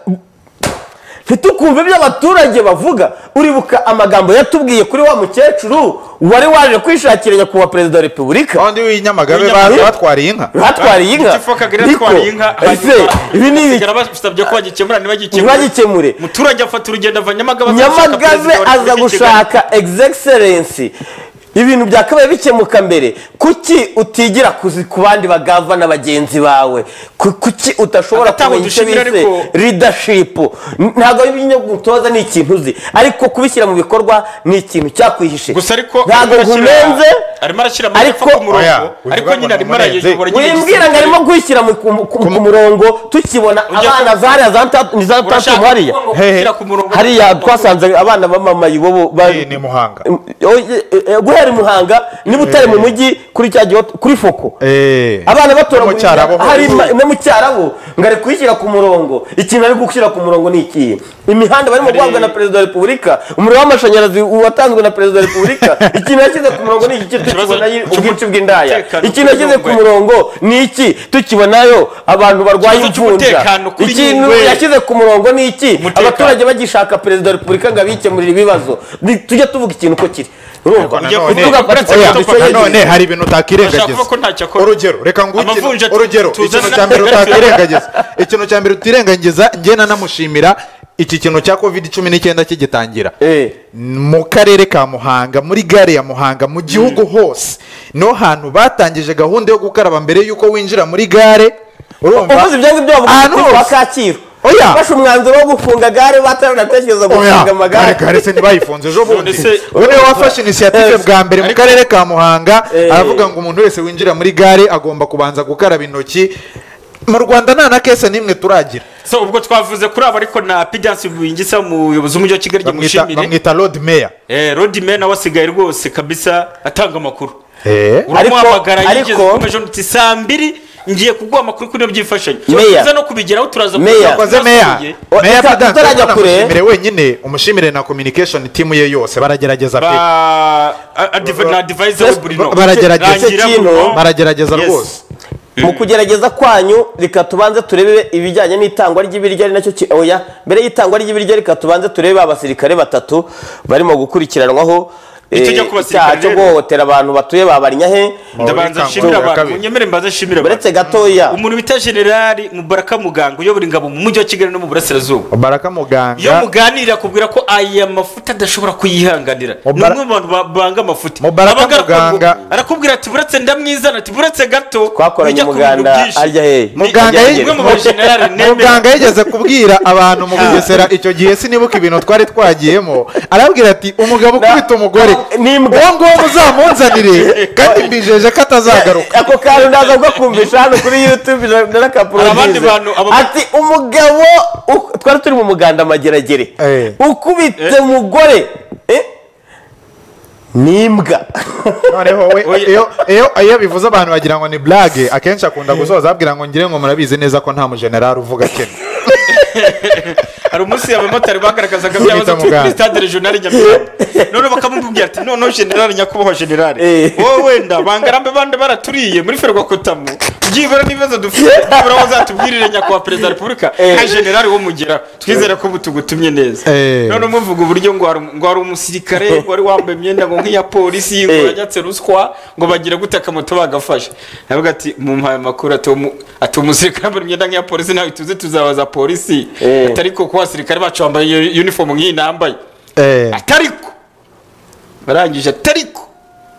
A: ntitukumve ibyo abaturage bavuga uribuka amagambo yatubwiye kuri wa mukecuru wari waje kwishakira nyakubahwa perezida wa repubulika
E: wundi w'inyamagabe ba-
A: W'inyamagabe.
E: batwariye inka
A: batwariye inka
C: Gitifu akagari
A: Niko.
C: atwariye inka
A: Ese, ibi ni ibiki?
C: basigara basabye ko bagikemura ntibagikemure
A: ntibagikemure
C: umuturage afata urugendo ava nyamagabe aza gushaka
A: nyamagabe
C: perezida wa
A: aza
C: Repubulika i Kigali.
A: gushaka egisegiserensi ibintu byakabaye bikemuka mbere kuki utigira kuzi- ku bandi bagava na bagenzi bawe Ku- kuki udashobora
C: Agataha
A: kumenya icyo
C: udushimira
A: bise
C: ariko-
A: ridashipu ntabwo ibinyagutoza ni ikintu uzi ariko kubishyira mu bikorwa ni ikintu cyakwihishe
C: gusa ariko
A: ntabwo
C: arimo arashyira-
A: nkumenze
C: arimo arashyira
A: ariko-
C: amapfa ku
E: Oya,
C: murongo ariko
E: uvuga ngo
C: nyine arimo
E: namurenze.
C: arayobora nyine
A: wimbwira ngo arimo kwishyira mu- ku ku- ku murongo tukibona
C: Ujya
A: abana
C: ku-
A: zariya za ntatu- ni za
C: urashaka
A: tatu hariya
C: kuvuga ngo
E: Hehe.
C: gushyira ku murongo
A: hariya twasanze abana bamamaye ibobo ba-
E: Ni- ni muhanga
A: Oye, eh, guhera i muhanga niba utari mu mujyi kuri cya gihe kuri foko
E: Eh.
A: abana
E: No mu Cyarabu.
A: batoragura hari ma- no mu cyarabo ngo ari kuyishyira ku murongo ikintu ari gushyira ku murongo ni ikihe imihanda barimo guhabwa na perezida wa repubulika umuriro w'amashanyarazi watanzwe na perezida wa repubulika ikintu yashyize ku murongo ni iki
C: Ikibazo
A: tukibona yi-
C: cy'umu-
A: ubwinshi bw'indaya
C: umutekano
A: ikintu yashyize ku
C: kuri
A: murongo ni iki tukibonayo abantu barwaye
C: Ikibazo
A: imvunja
C: cy'umutekano kuri
A: ikintu
C: Nyungwe.
A: yashyize ku murongo ni iki
C: Umutekano.
A: abaturage bagishaka perezida wa repubulika ngo abikemurire ibibazo Ni- tujya tuvuga ikintu uko kiri urumva
E: Ariko
C: Ujya
E: nanone-
C: kuvuga
A: uretse
E: Oya,
A: ko-
E: nanone hari ibintu
C: Urashaka kuvuga ko
E: utakirengagiza
C: ntacyo akora?
E: urugero reka ngukire
C: Amavunja tu-
E: urugero
C: tuzana
E: ikintu cya mbere
C: n'amagare.
E: utakirengagiza ikintu cya mbere utirengagiza njye nanamushimira iki kintu cya covid cumi n'icyenda kigitangira
A: Eh.
E: mu karere ka muhanga muri gare ya muhanga mu gihugu hose niho hantu batangije gahunda yo gukaraba mbere y'uko winjira muri gare urumva
A: uvuze ibyo ngibyo bavuga
E: Ahantu
A: ngo kwa
E: hose.
A: kacyiru
E: Oya.
A: bafashe umwanzuro wo gufunga gare bataranatekereza
E: Oya,
A: gufunga amagare
E: gare gare se ntibayifunze ejo bundi
C: None se-
E: ubu niwe wafashe inisiyative
A: Eh,
E: bwa mbere mu
C: ariko-
E: karere ka muhanga
A: Eh.
E: aravuga ngo umuntu wese winjira muri gare agomba kubanza gukaraba intoki mu rwanda nta na kese n'imwe turagira
C: so ubwo twavuze kuri abo ariko na pidansi bingisa umuyobozi w'umujyi wa kigali
E: Bamwita-
C: gimushimire
E: bamwita rodi meya
C: rodime nawe asigaye rwose kabisa atanga amakuru
E: Eh.
C: uramuhamagara
A: Ariko-
C: yigeze
A: ariko-
C: kumeje uti saa mbiri ngiye kuguha amakuru kuri ibyo byifashanyo
A: Meya.
C: tuza no kubigeraho turaza
A: Meya.
C: kubigeraho,
E: wakoze meya
C: turasubiye.
A: O-
E: meya
A: tuta-
E: Prudence,
A: tutarajya
E: urabona
A: kure.
E: umushimire wenyine umushimire na communication timu ye yose baragerageza pe
C: ba a- a div- na divayize we
E: Yes,
C: burino
E: ba- baragerageza.
C: Rangira
A: Icyo kintu-
C: Bruno.
E: baragerageza
C: Yes.
E: rwose
A: mu kugerageza kwanyu reka tubanze turebe ibijyanye n'itangwa ry'ibiryo ari nacyo ki- oya mbere y'itangwa ry'ibiryo reka tubanze turebe abasirikare batatu barimo gukurikiranwaho eh,
C: Icyo njya ku basirikare
A: icyaha cyo
C: rero.
A: guhohotera abantu batuye babarinyahe
C: ndabanza
E: Muri
C: nshimira
E: Kangura ya
C: abantu
E: kabiri.
C: nyemere mbanza nshimira abantu
A: uretse gatoya
C: umuntu bita generali mubaraka muganga uyobora ingabo mu mujyi wa kigali no mu burasirazuba
E: baraka
C: iyo
E: muganga
C: muganirira akubwira ko aya mafuta adashobora kuyihanganira ni
E: Mubara-
C: umwe mu bantu ba- banga amafuti
E: Mubaraka
C: Abaga-
E: muganga.
C: arakubwira ati buretse ndamwizana ati buretse gato
A: Twakoranye
C: bijya ku bintu
A: umuganda,
C: byinshi."
A: arya hehe?
C: Ni-
E: muganga
C: ni
E: yig-
C: umwe mu bajenerali nemera.
E: muganga yigeze kubwira abantu mu bugesera icyo gihe sinibuka ibintu twari twagiyemo arabwira ati umugabo ukubita umugore
A: n'imbwa.
E: uwo nguwo muzamunzanire kandi mbijeje ko atazagaruka
A: ako kantu ndaza kukumvisha hano kuri youtube
C: Hari abandi
A: n'akaporodize
C: bantu- aba-
A: ati umugabo u- twari turi mu muganda mageragere
E: Eh.
A: ukubite umugore eh, n'imbwa
E: noneho we
C: Oya.
E: iyo iyo- iyo bivuze abantu bagira ngo ni burage akenshi akunda gusoza ababwira ngo ngire ngo murabizi neza ko nta mujenerali uvuga kene
C: hari umunsi abamotari bagaragazaga
E: Zita
C: byabazo turi
E: muganga.
C: kuri stade regionali nyamirambo noneho bakamubwira ati noneho generali nyakubahwa generali
A: Eh.
C: wowe wenda bangarambe bande baraturiye muri ferwakotamu byibura n'ibibazo dufite byibura aho uzatubwirire nyakubahwa perezida wa repubulika nka generali wo mugera twizere ko ubu tugutumye neza
E: Eh.
C: noneho muvuga uburyo ngo hari- ngo hari umusirikare wari wambaye imyenda ngo nk'iya polisi ngo
A: Eh.
C: yajyatse ruswa ngo bagire gute akamoto bagafashe aravuga ati mumpaye amakuru ati uwo mu- ati umusirikare wambaye imyenda nk'iya polisi nawe tuze tuzabaza polisi
A: Eh.
C: atari ko kuba abasirikare bacu bambaye iyo uniform nk'iyi nambaye
E: Eh,
C: atariko barangije atariko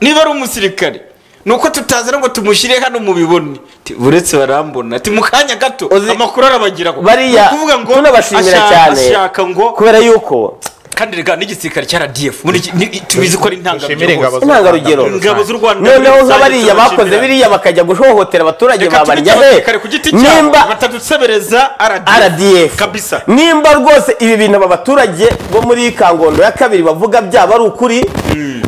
C: niba ari umusirikare ni uko tutazana ngo tumushyire hano mu bibone Ati, uretse barambona ati mu kanya gato
A: Uzi-
C: amakuru arabagiraho Ni
A: bariya
C: ukuvuga ngo
A: tunabashimira
C: ashaka-
A: cyane
C: ashaka ngo
A: kubera yuko
C: kandi rega n'igisirikare cya RDF muri iki- ni- tubizi ko ari
E: dushimire ingabo
A: intangarugero
E: z'u
C: intangarugero
E: Rwanda.
C: Ingabo z'u Rwanda
A: noneho
C: muri rusange
A: nk'abariya bakoze
C: turabashimira.
A: biriya bakajya guhohotera abaturage
C: reka tubite
A: babarinja
C: abasirikare ku giti cyabo
A: nimba
C: batadusebereza
A: RDF
C: kabisa
A: nimba rwose ibi bintu aba baturage bo muri kangondo ya kabiri bavuga byaba ari ukuri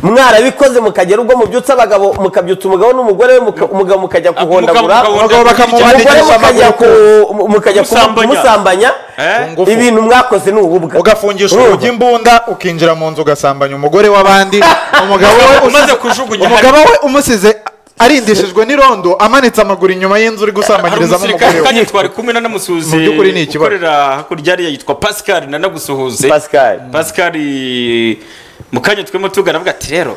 A: mwarabikoze mukagera ubwo mubyutsa abagabo mukabyutsa umugabo n'umugabo umugabo mukajya kuhondagura
C: Umugabo-
A: umugore
E: Abagabo
C: umugabo
E: bakamumanikisha
A: mukajya
E: amaguru
A: ku- mu- mukajya ku-
C: Kumusambanya.
A: kumusambanya
C: Eh?
E: Ku ngufu.
A: ibintu mwakoze ni ububwa
E: ugafungisha
A: Urumva?
E: urugi imbunda ukinjira mu nzu ugasambanya umugore w'abandi umugabo we
C: umaze
E: usize-
C: kujugunya
E: umugabo we umusize arindishijwe n'irondo amanitse amaguru inyuma y'inzu uri
C: hari
E: gusambanyirizamo
C: umusirikare
E: umugore we
C: kandi twari kumwe nanamusuhuze
E: Mu by'ukuri ni ikibazo.
C: ukorera hakurya hariya yitwa pascal nanagusuhuze
A: Pascal.
C: pascal mu kanya twemo tugana avuga ati rero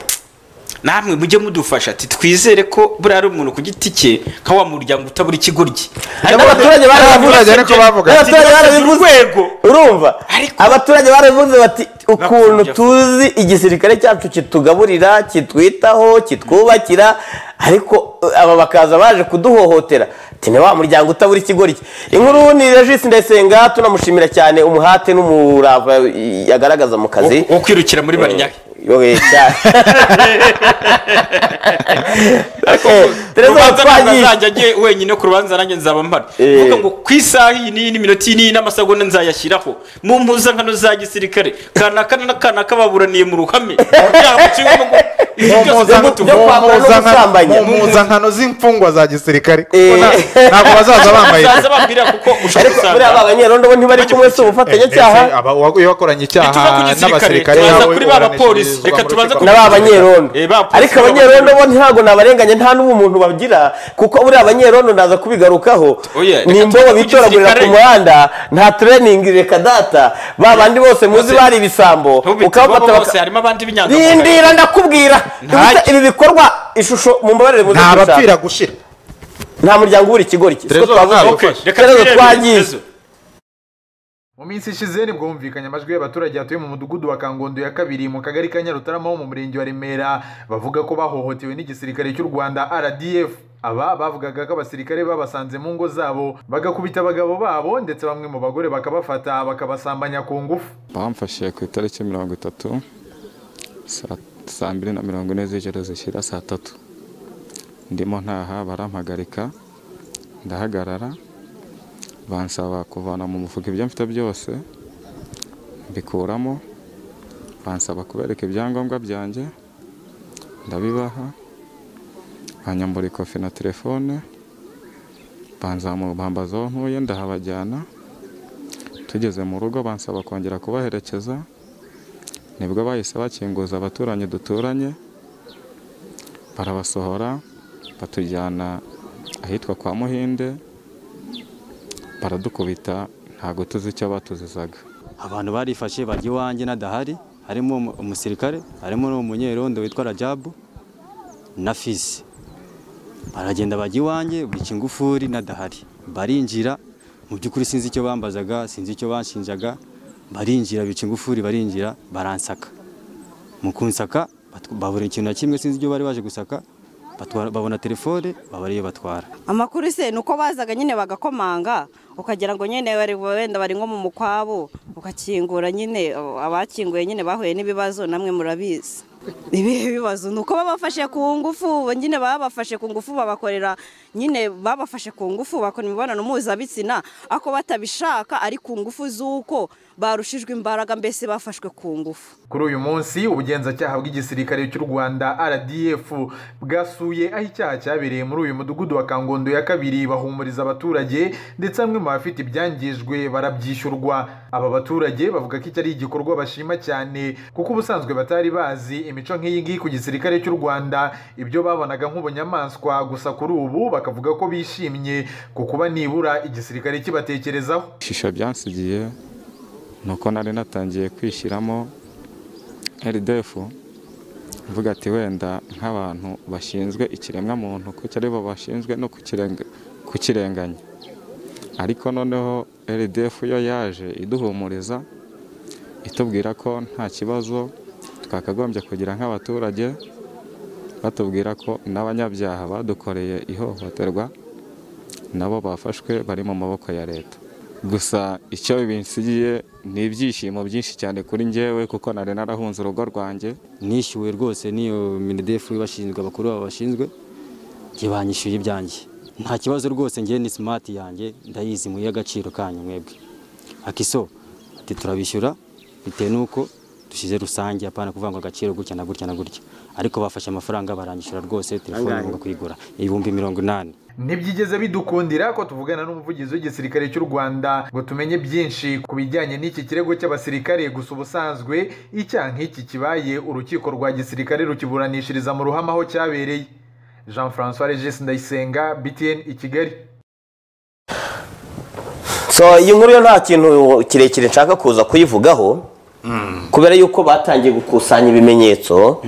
C: namwe mujye mudufasha ati twizere ko buriya ari umuntu ku giti cye nka wa muryango utabura ikigoryi Ariko
A: abaturage
E: Abaturage ariko bavuga.
C: Ati,
A: abaturage
C: "Nabashyize urwego."
A: barabivuze urumva
C: Ariko-
A: abaturage barabivuze bati ukuntu
C: Nakunze
A: tuzi igisirikare cyacu kitugaburira kitwitaho kitwubakira ariko uh, aba bakaza baje kuduhohotera ati ni wa muryango utabura ikigori cye inkuru ni regisi ndayisenga tunamushimira cyane umuhate n'umurava i- yagaragaza mu kazi
C: wo kwirukira muri barinyaga
A: yowe cyane Eh, Tereza
C: urubanza ntabwo
A: watwangiye
C: azajya agiye wenyine ku rubanza nanjye nzaba mpari
A: Eh.
C: vuga ngo ku isaha iyi n'iyi n'iminota iyi n'iyi n'amasegonda nzayashyiraho mu mpuzankano za gisirikare kanaka na kanaka baburaniye mu ruhame Yaba mu kigo no mu- ibi
E: mu
C: byose
E: mpuzan-
C: byagutuma-
A: byo
E: mu
A: kwambara no
E: mpuzankan-
A: gusambanya.
E: mu mpuzankano z'imfungwa za gisirikare kuko
A: Eh.
E: nta- ntabwo bazaza bambaye
C: bazaza bambwira kuko ushobora
A: ariko buriya
C: gusanga
A: abanyerondo bo ntibari kumwe si ubufatanyacyaha
E: Eh, eh, aba- uwa- iyo wakoranye
C: Ntituva ku
E: icyaha
C: gisirikare,
E: n'abasirikare
C: turaza
E: bawe
C: kuri ba
E: uburanishirizwa
C: bapolisi.
E: mu
C: Reka
E: rukiko
C: tubanze ku-
A: n'aba banyerondo
C: Eh, ba-
A: ariko abanyerondo bo ntabwo nabarenganya nta n'ubumuntu bagira kuko buriya abanyerondo ndaza kubigarukaho
C: Oya, reka
A: ni imbobo
C: tuvuge
A: bitoragurira ku
C: igisirikare.
A: muhanda nta tureyiningi reka data ba bandi bose muzi
C: Bose-
A: bari ibisambo
C: ntubite
A: ukabafata
C: bo bose
A: baka-
C: harimo abandi b'inyangamugayo
A: rindira ndakubwira
C: Ntacyo.
A: Ubuse ibi bikorwa ishusho mu mbabarire muze
E: nta
A: gushaka.
E: bapfira gushira
A: nta muryango ubura ikigori cye
E: Terezo, ntabwo
C: Okay,
E: ufashe.
C: reka
A: Ikibazo
C: twirebe
A: twagize.
C: ikibazo.
F: mu minsi ishize nibwo humvikanye amajwi y'abaturage batuye mu mudugudu wa kangondo ya kabiri mu kagari ka nyarutarama ho mu murenge wa remera bavuga ko bahohotewe n'igisirikare cy'u rwanda rdf aba bavugaga ko abasirikare babasanze mu ngo zabo bagakubita abagabo babo ndetse bamwe mu bagore bakabafata bakabasambanya ku ngufu
G: bamfashe ku itariki mirongo itatu saa- saa mbiri na mirongo ine z'ijoro zishyira saa tatu ndimo ntaha barampagarika ndahagarara bansaba kuvana mu mufuka ibyo mfite byose mbikuramo bansaba kubereka ibyangombwa byanjye ndabibaha banyambura ikofi na telefone banzamu- bambaza aho ntuye ndahabajyana tugeze mu rugo bansaba kongera kubaherekeza nibwo bahise bakinguza abaturanyi duturanye barabasohora batujyana ahitwa kwa muhinde baradukubita ntabwo tuzi icyo batuzizaga
H: abantu barifashe bajya iwanjye n'adahari harimo umu- umusirikare harimo n'umunyerondo witwa rajabu na fizi baragenda bajya iwanjye bica ingufuri n'adahari barinjira mu by'ukuri sinzi icyo bambazaga sinzi icyo banshinjaga barinjira bica ingufuri barinjira baransaka mu kunsaka bat- babura ikintu na kimwe sinzi ibyo bari baje gusaka batwara- babona telefone babara iyo batwara
I: amakuru se ni uko bazaga nyine bagakomanga ukagira ngo nyine bari wenda bari nko mu mukwabo ukakingura nyine abo- abakinguye nyine bahuye n'ibibazo namwe murabizi ibihe bibazo ni uko babafashe ku ngufu nyine babafashe ku ngufu babakorera nyine babafashe ku ngufu bakora imibonano mpuzabitsina ako batabishaka ari ku ngufu z'uko barushijwe imbaraga mbese bafashwe ku ngufu
F: kuri uyu munsi ubugenzacyaha bw'igisirikare cy'u rwanda rdf bwasuye aho icyaha cyabereye muri uyu mudugudu wa kangondo ya kabiri bahumuriza abaturage ndetse bamwe mu bafite ibyangijwe barabyishyurwa aba baturage bavuga ko iki ari igikorwa bashima cyane kuko ubusanzwe batari bazi imico nk'iyi ngiyi ku gisirikare cy'u rwanda ibyo babonaga nk'ubunyamaswa gusa kuri ubu bakavuga ko bishimye ku kuba nibura igisirikare kibatekerezaho
G: ishusho byansigiye ni uko nari natangiye kwishyiramo rdf mvuga ati wenda nk'abantu bashinzwe ikiremwamuntu kuko ari bo bashinzwe no kukirenga- kukirenganya ariko noneho rdf yo yaje iduhumuriza itubwira ko nta kibazo twakagombye kugira nk'abaturage batubwira ko n'abanyabyaha badukoreye ihohoterwa nabo bafashwe bari mu maboko ya leta gusa icyo binsigiye ni ibyishimo byinshi cyane kuri njyewe kuko nari narahunze urugo rwanjye
H: nishyuwe rwose n'iyo minidefu ibashinzwe abakuru babo bashinzwe njye banyishyuye ibyanjye nta kibazo rwose njye ni simati yanjye ndayizi mu y'agaciro kanyu mwebwe akiso ati turabishyura bitewe n'uko dushyize rusange apana kuvuga ngo agaciro gutya na gutya na gutya ariko bafashe amafaranga baranyishyura rwose telefone ngomba kuyigura ibihumbi mirongo inani
F: ntibyigeze bidukundira ko tuvugana n'umuvugizi w'igisirikare cy'u rwanda ngo tumenye byinshi ku bijyanye n'iki kirego cy'abasirikare gusa ubusanzwe icyaha nk'iki kibaye urukiko rwa gisirikare rukiburanishiriza mu ruhame aho cyabereye jean francois regis ndayisenga btn i kigali
A: so iyi nkuru yo nta kintu kirekire nshaka kuza kuyivugaho kubera yuko batangiye gukusanya ibimenyetso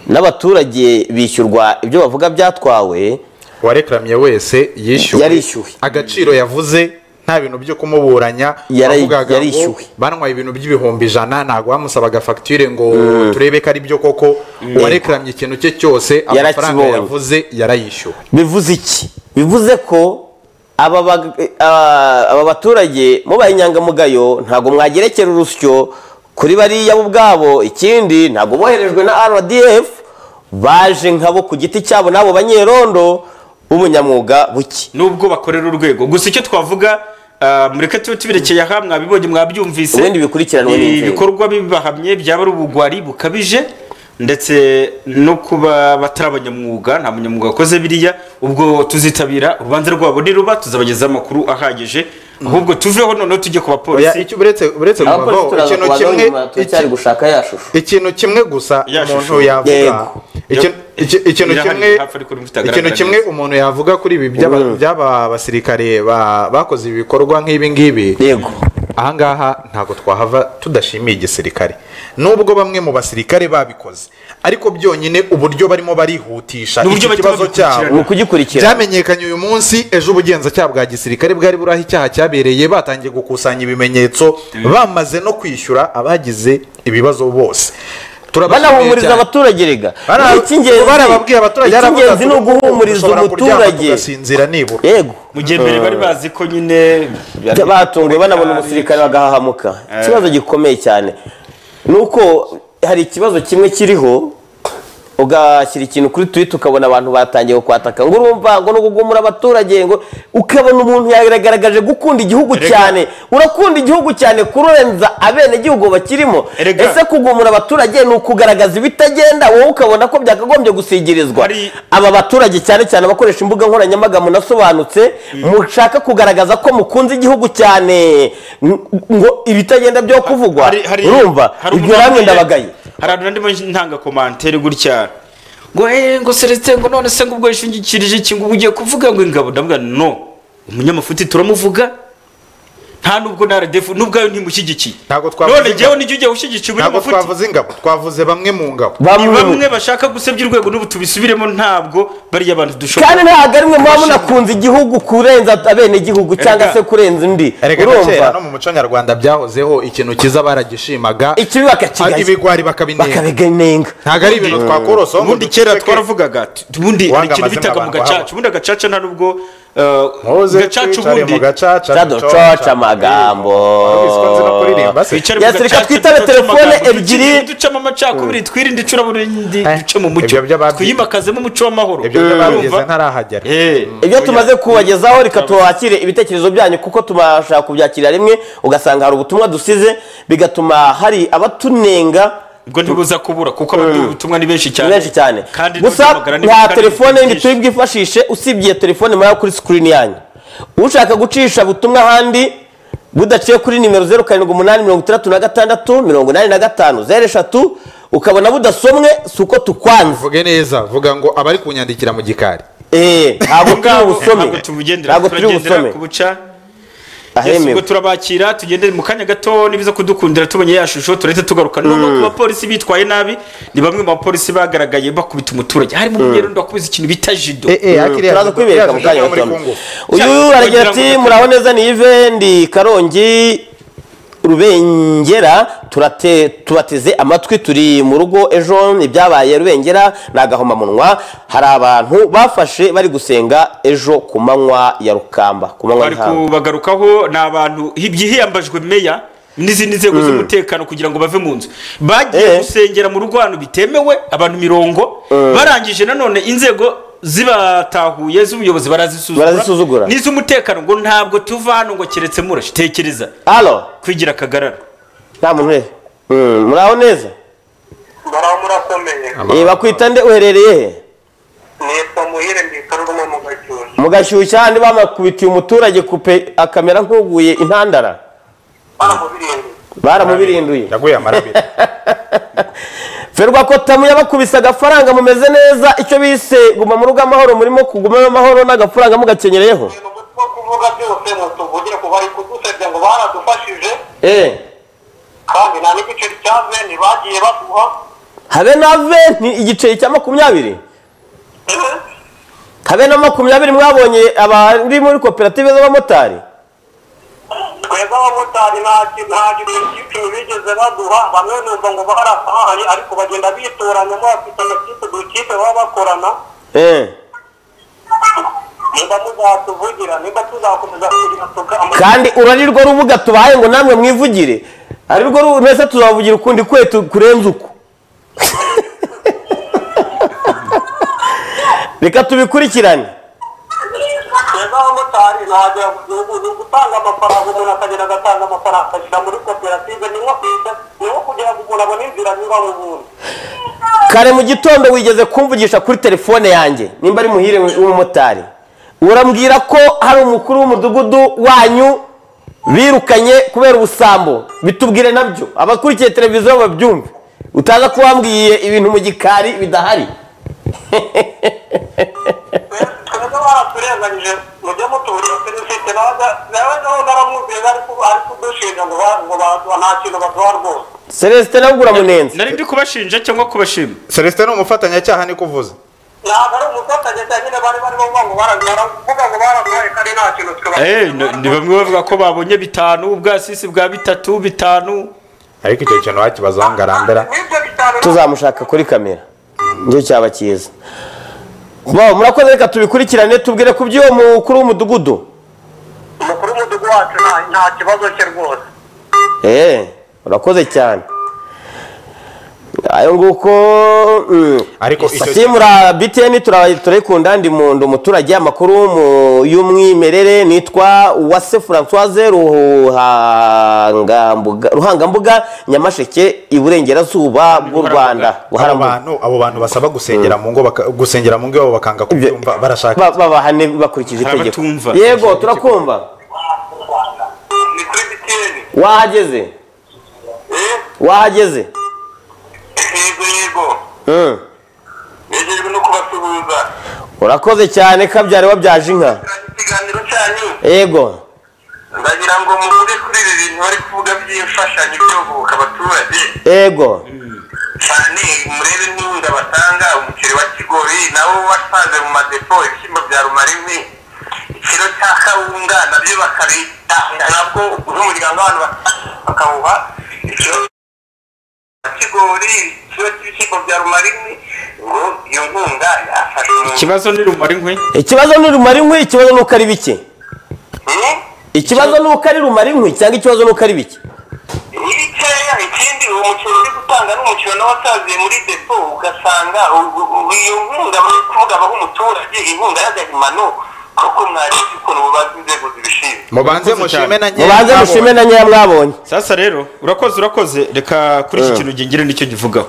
A: n'abaturage bishyurwa ibyo bavuga byatwawe
E: uwarekaramiye wese yishyuwe
A: Yarishyuwe.
E: agaciro yavuze nta bintu byo kumuburanya
A: Yara-
E: wavugaga ngo
A: yarishyuwe.
E: banywaye ibintu by'ibihumbi ijana ntabwo bamusabaga fagitire ngo turebe ko ari byo koko uwarekaramiye ikintu cye cyose amafaranga
A: Yarakibonye.
E: yavuze yarayishyuwe
A: bivuze iki bivuze ko aba bag- eh, ah, aba baturage mubaye inyangamugayo ntabwo mwagerekera urusyo kuri bariya bo ubwabo ikindi ntabwo boherejwe na rdf baje nkabo ku giti cyabo n'abo banyerondo b'ubunyamwuga buke
C: nubwo bakorera urwego gusa icyo twavuga ah, mureke tube tubirekeye aha mwabibonye mwabyumvise
A: Ubundi bikurikiranwe
C: Ibi
A: n'inzego.
C: bikorwa bibahamye byaba ari ubugwari bukabije ndetse no kuba batari abanyamwuga nta munyamwuga wakoze biriya ubwo tuzitabira urubanza rwabo niruba tuzabagezaho amakuru ahagije ahubwo tuveho noneho tujye ku
E: Oya,
C: bapolisi
E: icyo uretse uretse
A: abapolisi
E: kubavaho
A: turaza
E: ikintu
A: kubaza
E: kimwe
A: nyuma turacyari
E: iki-
A: gushaka ya shusho
E: ikintu kimwe gusa
C: Ya
E: umuntu
C: shusho.
E: yavuga
A: Yego.
E: Iki- iki- ikintu
C: Irahari,
E: kimwe
C: hafi ariko rimwe itagaragara
E: ikintu kimwe
C: neza.
E: umuntu yavuga kuri ibi by'aba- by'aba basirikare ba- bakoze ibikorwa nk'ibi ngibi
A: yego
E: ahangaha ntabwo twahava tudashimiye igisirikare nubwo bamwe mu basirikare babikoze ariko byonyine uburyo barimo barihutisha iki
C: N'uburyo bahita
E: kibazo
C: babikurikirana.
E: cyabo
A: ni ukugikurikira
E: byamenyekanye uyu munsi ejo ubugenzacyaha bwa gisirikare bwari buri aho icyaha cyabereye batangiye gukusanya ibimenyetso bamaze no kwishyura abagize ibibazo bose
A: banahumuriza abaturage rega
E: Bara-
A: Ni icy'ingenzi-
E: barababwiye abaturage haravuga
A: icy'ingenzi ni
E: ati,
A: uguhumuriza
E: "Dushobora kuryama
A: umuturage
E: tugasinzira nibura
A: yego
C: mu gihe mbere bari bazi ko nyine
A: Bya- batunguwe banabona umusirikare bagahahamuka ikibazo gikomeye cyane ni uko hari ikibazo kimwe kiriho ugashyira ikintu kuri twita ukabona abantu batangiye kukwataka ngo urumva ngo ni ugugumura abaturage ngo ukabona umuntu yagaragaje gukunda igihugu
C: Erega.
A: cyane urakunda igihugu cyane kurenza abenegihugu bakirimo
C: Erega.
A: ese kugumura abaturage ni ukugaragaza ibitagenda wowe ukabona ko byakagombye gusigirizwa
C: Hari-
A: aba baturage cyane cyane abakoresha imbuga nkoranyambaga munasobanutse mushaka kugaragaza ko mukunze igihugu cyane ng- ngo ibitagenda byo kuvugwa
C: Hari- hari-
A: urumva
C: hari
A: ibyo
C: umuntu
A: namwe
C: wambwiye-
A: ndabagaye
C: hari abantu ndimo ntanga komantere gutya ngo eh ngo Celestin ngo none se ngo ubwo yishingikirije iki ngo ubu ugiye kuvuga ngo ingabo ndavuga nti, no umunyamafuti turamuvuga nta nubwo na RDF n'ubwayo ntimushyigikiye
E: Ntabwo twavuze
C: none
E: ingabo.
C: jyewe nijya ugiye ushyigikiye
E: ntabwo
C: umunyamufuti
E: twavuze ingabo twavuze bamwe mu ngabo
C: ni
A: bamwe
C: bamwe bashaka gusebya urwego n'ubu tubisubiremo ntabwo bariya bantu dushobora
A: kandi ntabwo ari mwe muba munakunze igihugu kurenza abenegihugu cyangwa se kurenza undi
E: erega na
A: urumva
E: kera no mu muco nyarwanda byahozeho ikintu cyiza baragishimaga
A: ikibi
E: ari
A: bakakigaya
E: ibigwari bakabinenga
A: bakabiganenga
E: ntabwo ari ibintu twakorosaho ngo
C: ubundi kera
E: duceceke.
C: twaravugaga ati- ubundi hari
E: Uwanga
C: ikintu
E: amazina
C: bitaga mu
E: abantu
C: gacaca ubundi agacaca nta nubwo eh,
E: Muze
C: gacaca
E: twicare
C: ubundi
E: mu gacaca
A: cyaducoca amagambo
E: Wari uzi ko nzi no kuririmba se?
C: twicare mu
A: Ya sirika,
C: gacaca,
A: twitabe
C: ducace
A: telefone
C: amagambo,
A: ebyiri.
C: dukine, ducemo amacakubiri twirinde icuraburindi duce mu mucyo
E: ibyo by'ababyize.
C: twimakazemo umuco w'amahoro
E: ibyo byabageze
C: Urumva?
E: ntarahagera
C: Eh,
A: ibyo tumaze kubagezaho reka tubakire ibitekerezo byanyu kuko tubasha kubyakira rimwe ugasanga hari ubutumwa dusize bigatuma hari abatunenga
C: ubwo ntibuza kubura kuko abatuye ubutumwa ni benshi cyane
A: ni benshi cyane
C: kandi
A: gusa
C: n'uduhamagara ni-
A: nta
C: kandi
A: telefone
C: ni
A: yindi
C: byinshi.
A: turi bwifashishe usibye telefone muraba kuri sikirini yanyu ushaka gucisha butumwa ahandi budaciye kuri nimero zeru karindwi umunani mirongo itandatu na gatandatu mirongo inani na gatanu zeru eshatu ukabona budasomwe si uko tukwanze
E: vuge neza vuga ngo abari kunyandikira mu gikari
A: eee ntabwo turi
C: Ngabo,
A: busome
C: ntabwo tubugendera
A: ntabwo turi
C: turagendera
A: busome
C: ku buca Yesu ubwo
A: ahemewe
C: turabakira tugendere mu kanya gato nibiza kudukundira tubonye ya shusho turahita tugaruka nubwo ku bapolisi bitwaye nabi ni bamwe mu bapolisi bagaragaye bakubita umuturage harimo umunyerundo wakubize ikintu bita jido
A: turaza kwibereka mu kanya
E: muri
A: gato
E: Congo.
A: uyu
C: Cyangwa
A: aragira
C: kugira
A: ati
C: ngo-
A: muraho neza ni ive ndi karongi rubengera turate tubateze amatwi turi mu rugo ejo ibyabaye rubengera ni agahomamunwa hari abantu bafashe bari gusenga ejo ku manywa ya rukamba ku manywa
C: bari
A: y'ihangu
C: kubagarukaho ni abantu byihiyambajwe meya n'izindi nzego z'umutekano kugira ngo bave mu nzu
A: Eh.
C: bagiye gusengera mu rugo ahantu bitemewe abantu mirongo barangije nanone inzego zibatahuye z'ubuyobozi
A: Barazisuzugura.
C: barazisuzugura n'iz'umutekano ngo ntabwo tuva hano ngo keretse murashe tekereza
A: alo
C: kwigira akagarara
A: nta muntu uriho Mm, muraho neza
J: muraho murakomeye
A: Eh, bakwita nde uherereye he
J: nitwa muhire mbikorwamo mu gashyushyu
A: mugashyushya handi bamakubitiye umuturage kupe akamera nk'uguye intandara
J: aho birindwi
A: baramubirinduye
E: yaguye amarabiri
A: ferwa kotamu yabakubise agafaranga mumeze neza icyo bise guma mu rugo amahoro murimo kugumamo amahoro n'agafaranga mugakenyereyeho
J: ibintu mutwe wo kuvuga byose mutuvugire ko bari kudusebya ngo baradufashije
A: eee
J: kandi nta n'igiceri cya veni bagiye baduha
A: habe na venti igiceri cya makumyabiri
J: Eh,
A: habe na makumyabiri mwabonye abari muri koperative z'abamotari
J: twebwe abamotari nta ki- nta giceri cy'icumi bigeze baduha bamwe numva ngo barafahanye ariko bagenda bitoranyamo bafite amakipe dukipe baba bakorana
A: eee
J: niba muzatuvugira niba tuzakomeza kugira tuga
A: kandi urari rwo rubuga tubaye ngo namwe mwivugire ari rwo ru- mwese tuzavugira ukundi kwetu kurenza uku reka tubikurikirane
J: twebwe abamotari ntabwo ni ugutanga amafaranga umuntu akagenda agatanga amafaranga akashyira muri koperative ni nko kwiga ni nko kugira ngo umuntu abone inzira anyuramo ubundi
A: kare mu gitondo wigeze kumvugisha kuri telefone yanjye nimba ari muhire w'umumotari urambwira ko hari umukuru w'umudugudu wanyu birukanye kubera ubusambo bitubwire nabyo abakurikiye televiziyo babyumve utaza ko wambwiye ibintu mu gikari bidahari
J: twebwe baraturenganyije mujye mutuburira serivisi nawe nawe naramwumviye bari ku- ari kudushinja ngo ba- ngo ba- nta kintu baduha rwose
A: celestin nabwo uramunenze
C: nari ndi kubashinja cyangwa kubashima
E: celestin ni umufatanyacyaha niko uvuze
J: ntabwo ari umufatanya cyane nyine bari barimo ngo baravuga ngo baraduhaye kandi nta kintu
C: Eh, n- ni bamwe bavuga ko babonye bitanu ubwasisi bwa bitatu bitanu
E: ariko icyo kintu wakibazaho ngo arambera
J: n'ibyo bitanu
A: tuzamushaka kuri kamera nicyo cyaba cyiza Bo, murakoze reka tubikurikirane tubwire ku by'uwo mukuru w'umudugudu
J: umukuru w'umudugudu wacu nta- nta kibazo cye rwose
A: eee urakoze cyane ayo nguko mm.
E: Ariko icyo-
A: simura biteni turayikunda ndi mu ndi umuturage amakuru mu- y'umwimerere nitwa uwase francoise ruhangambuga ruhangambuga nyamasheke iburengerazuba bw'u rwanda
E: abo
A: Buharambuga.
E: bantu abo bantu basaba gusengera mu ngo baka- gusengera mu ngo iwabo bakanga kubyumva barashaka
A: Ba- babahane bakurikije
C: Hari
A: itegeko
C: abatumva.
A: yego turakumva
J: ni kuri bitiyeni
A: wahageze wahageze
J: yego yego
A: Mm.
J: yejejwe no kubasuhuza
A: urakoze cyane kabyari wabyaje inka
J: ikiganiro cyanyu
A: yego
J: ndagira ngo muvuge kuri ibi bintu bari kuvuga by'imfashanyo byogoboka abaturage
A: yego
J: cyane murebe n'inkunga batanga umuceri wa kigori nawo wasanze mu madepo ibishyimbo bya rumarimbi ikiro cya kawunga nabyo bakabita nabwo n'umuryango w'abantu basa- bakawuha ikiro cya kigori ikiro cy'ibishyimbo bya rumarimbi ngo iyo nkunga yafashe umuntu
C: ikibazo ni rumara inkwi
A: ikibazo ni rumara inkwi ikibazo ni uko ari bike
J: Hmm?
A: ikibazo ni uko ari rumara inkwi cyangwa ikibazo ni uko ari bike
J: ni bikeya ikindi uwo muceri uri gutanga n'umuceri nawe wasaziye muri depo ugasanga u- u- u- iyo nkunga bari kuvuga abaha umuturage inkunga y'agahimano koko mwareba ukuntu bubaza inzego zibishinzwe
E: mubanze
C: Murakoze cyane.
E: mushime na nyine
A: mubanze mushime na nkeya mwabonye
C: sasa rero urakoze urakoze reka kuri iki kintu gingire nicyo nkivugaho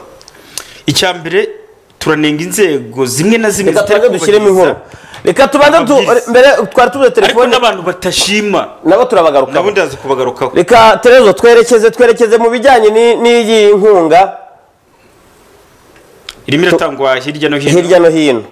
C: icya mbere turanenga inzego zimwe na zimwe
A: reka tubanze dushyiremo
C: kubahiriza.
A: inkuru reka tubanze tu-
C: Amabwiriza.
A: mbere twari tuvuze
C: ariko
A: telefone
C: n'abantu batashima
A: nabo
C: nabo
A: turabagarukaho
C: ndaza kubagarukaho
A: reka terezo twerekeze twerekeze mu bijyanye ni- n'iyi nkunga
C: irimo iratangwa hirya no hino
A: hirya no hino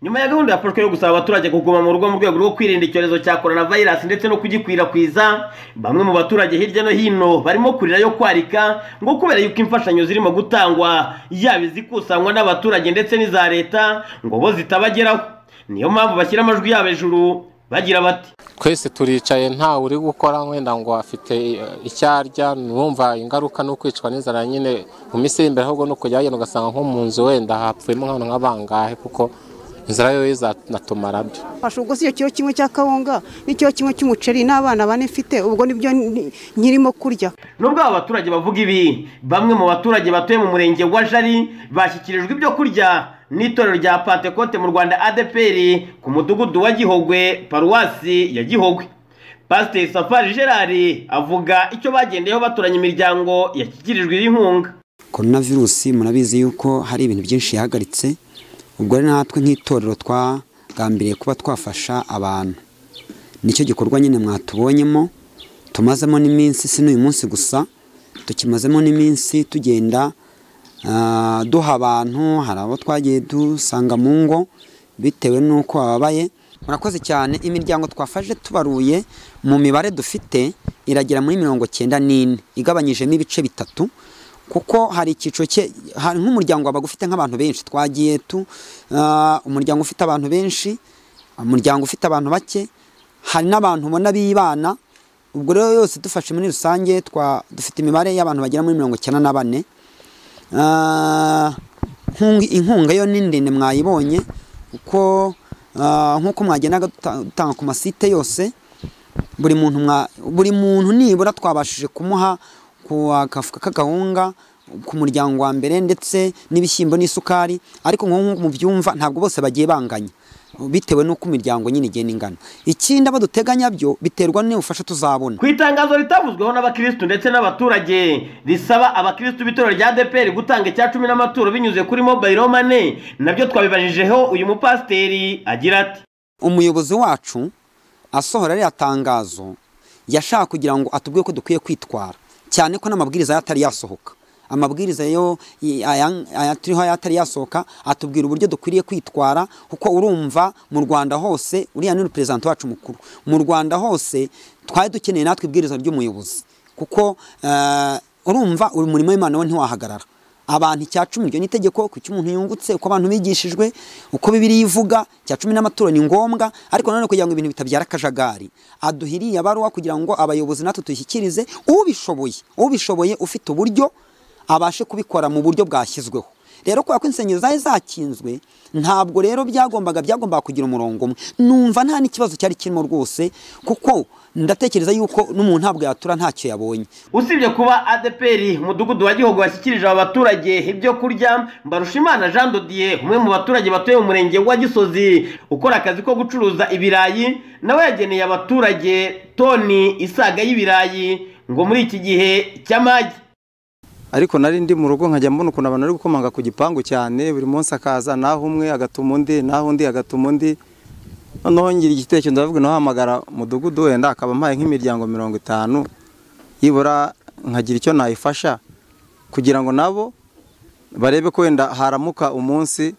A: nyuma ya gahunda yafashwe yo gusaba abaturage kuguma mu rugo mu rwego rwo kwirinda icyorezo cya coronavirus ndetse no kugikwirakwiza bamwe mu baturage hirya no hino barimo kurira yo kwarika ngo kubera yuko imfashanyo zirimo gutangwa yaba izikusanywa n'abaturage ndetse n'iza leta ngo bo zitabageraho niyo mpamvu bashyira amajwi yabo hejuru bagira bati
K: twese turicaye ntawe uri gukora wenda ngo afite eh, icyo arya numva ingaruka no kwicwa n'inzara nyine mu minsi iri imbere ahubwo no kujya hagenda ugasanga nko mu nzu wenda hapfuyemo nk'abantu nk'abangahe kuko inzara yo izanatumara byo
I: fasha ubwo si kiro kimwe cya kawunga n'ikiro kimwe cy'umuceri n'abana bane mfite ubwo nibyo nkirimo kurya
A: nubwo aba baturage bavuga ibi bamwe mu baturage batuye mu murenge wa jari bashyikirijwe ibyo kurya n'itorero rya pantekote mu rwanda adpr ku mudugudu wa gihogwe paruwasi ya gihogwe pasiteri safari gerard avuga icyo bagendeyeho baturanye imiryango yashyikirijwe iyi nkunga
K: korona virusi murabizi yuko hari ibintu byinshi yahagaritse ubwo rero natwe nk'itorero twagambiriye kuba twafasha abantu nicyo gikorwa nyine mwatubonyemo tumazemo n'iminsi si n'uyu munsi gusa tukimazemo n'iminsi tugenda ah, duha abantu hari abo twagiye dusanga mu ngo bitewe n'uko bababaye murakoze cyane imiryango twafashe tubaruye mu mibare dufite iragera muri mirongo cyenda n'ine igabanyijemo ibice bitatu kuko hari icyiciro cye hari nk'umuryango wabaga ufite nk'abantu benshi twagiye tu ah, umuryango ufite abantu benshi umuryango ufite abantu bake hari n'abantu ubona bibana ubwo rero yose dufashe muri rusange twa dufite imibare y'abantu bagera muri mirongo icyenda na bane Ah, nkung- inkunga yo ni ndende mwayibonye kuko ah, nk'uko mwagendaga duta- dutanga ku masite yose buri muntu mwa- buri muntu nibura twabashije kumuha ku agafuka k'agahunga ku muryango wa mbere ndetse n'ibishyimbo n'isukari ariko nk'uko mubyumva ntabwo bose bagiye banganya bitewe n'uko imiryango nyine igenda ingana ikindi abo duteganya byo biterwa n'ubufasha tuzabona
A: ku itangazo ritavuzweho n'abakirisitu ndetse n'abaturage risaba abakirisitu b'itorero rya dpr gutanga icya cumi n'amaturo binyuze kuri mobayiro mane nabyo twabibajijeho uyu mupasiteri agira ati
K: umuyobozi wacu asohora ririya tangazo yashaka kugira ngo atubwire ko dukwiye kwitwara cyane ko n'amabwiriza yatari yasohoka amabwiriza yo i- aya- aya turiho yatari yasohoka atubwira uburyo dukwiriye kwitwara kuko urumva mu rwanda hose uriya ni perezida wacu mukuru mu rwanda hose twari dukeneye natwe ibwiriza ry'umuyobozi kuko eh, urumva umurimo w'imana wo ntiwahagarara abantu icya cumi ryo n'itegeko ku cy'umuntu yungutse uko abantu bigishijwe uko bibiri yivuga icya cumi n'amaturo ni ngombwa ariko nanone kugira ngo ibintu bitabyara akajagari aduhiriye abaruwa kugira ngo abayobozi natwe tuyishyikirize ubishoboye ubishoboye ufite uburyo abashe kubikora mu buryo bwashyizweho rero kubera ko insengero zari zakinzwe ntabwo rero byagombaga byagombaga kugira umurongo umwe numva nta n'ikibazo cyari kirimo rwose kuko ndatekereza yuko n'umuntu ntabwo yatura ntacyo yabonye
L: usibye kuba adeperi umudugudu wa gihugu washyikirije aba baturage ibyo kurya mbarushimana jean dodiye umwe mu baturage batuye mu murenge wa gisozi ukora akazi ko gucuruza ibirayi nawe yageneye abaturage toni isaga y'ibirayi ngo muri iki gihe cy'amagi
H: ariko nari ndi mu rugo nkajya mbona ukuntu abantu bari gukomanga ku gipangu cyane buri munsi akaza naho umwe agatuma undi naho undi agatuma undi noneho ngira igitekerezo ndavuga nahamagara umudugudu wenda akaba ampaye nk'imiryango mirongo itanu yibura nkagira icyo nayifasha kugira ngo nabo barebe ko wenda haramuka umunsi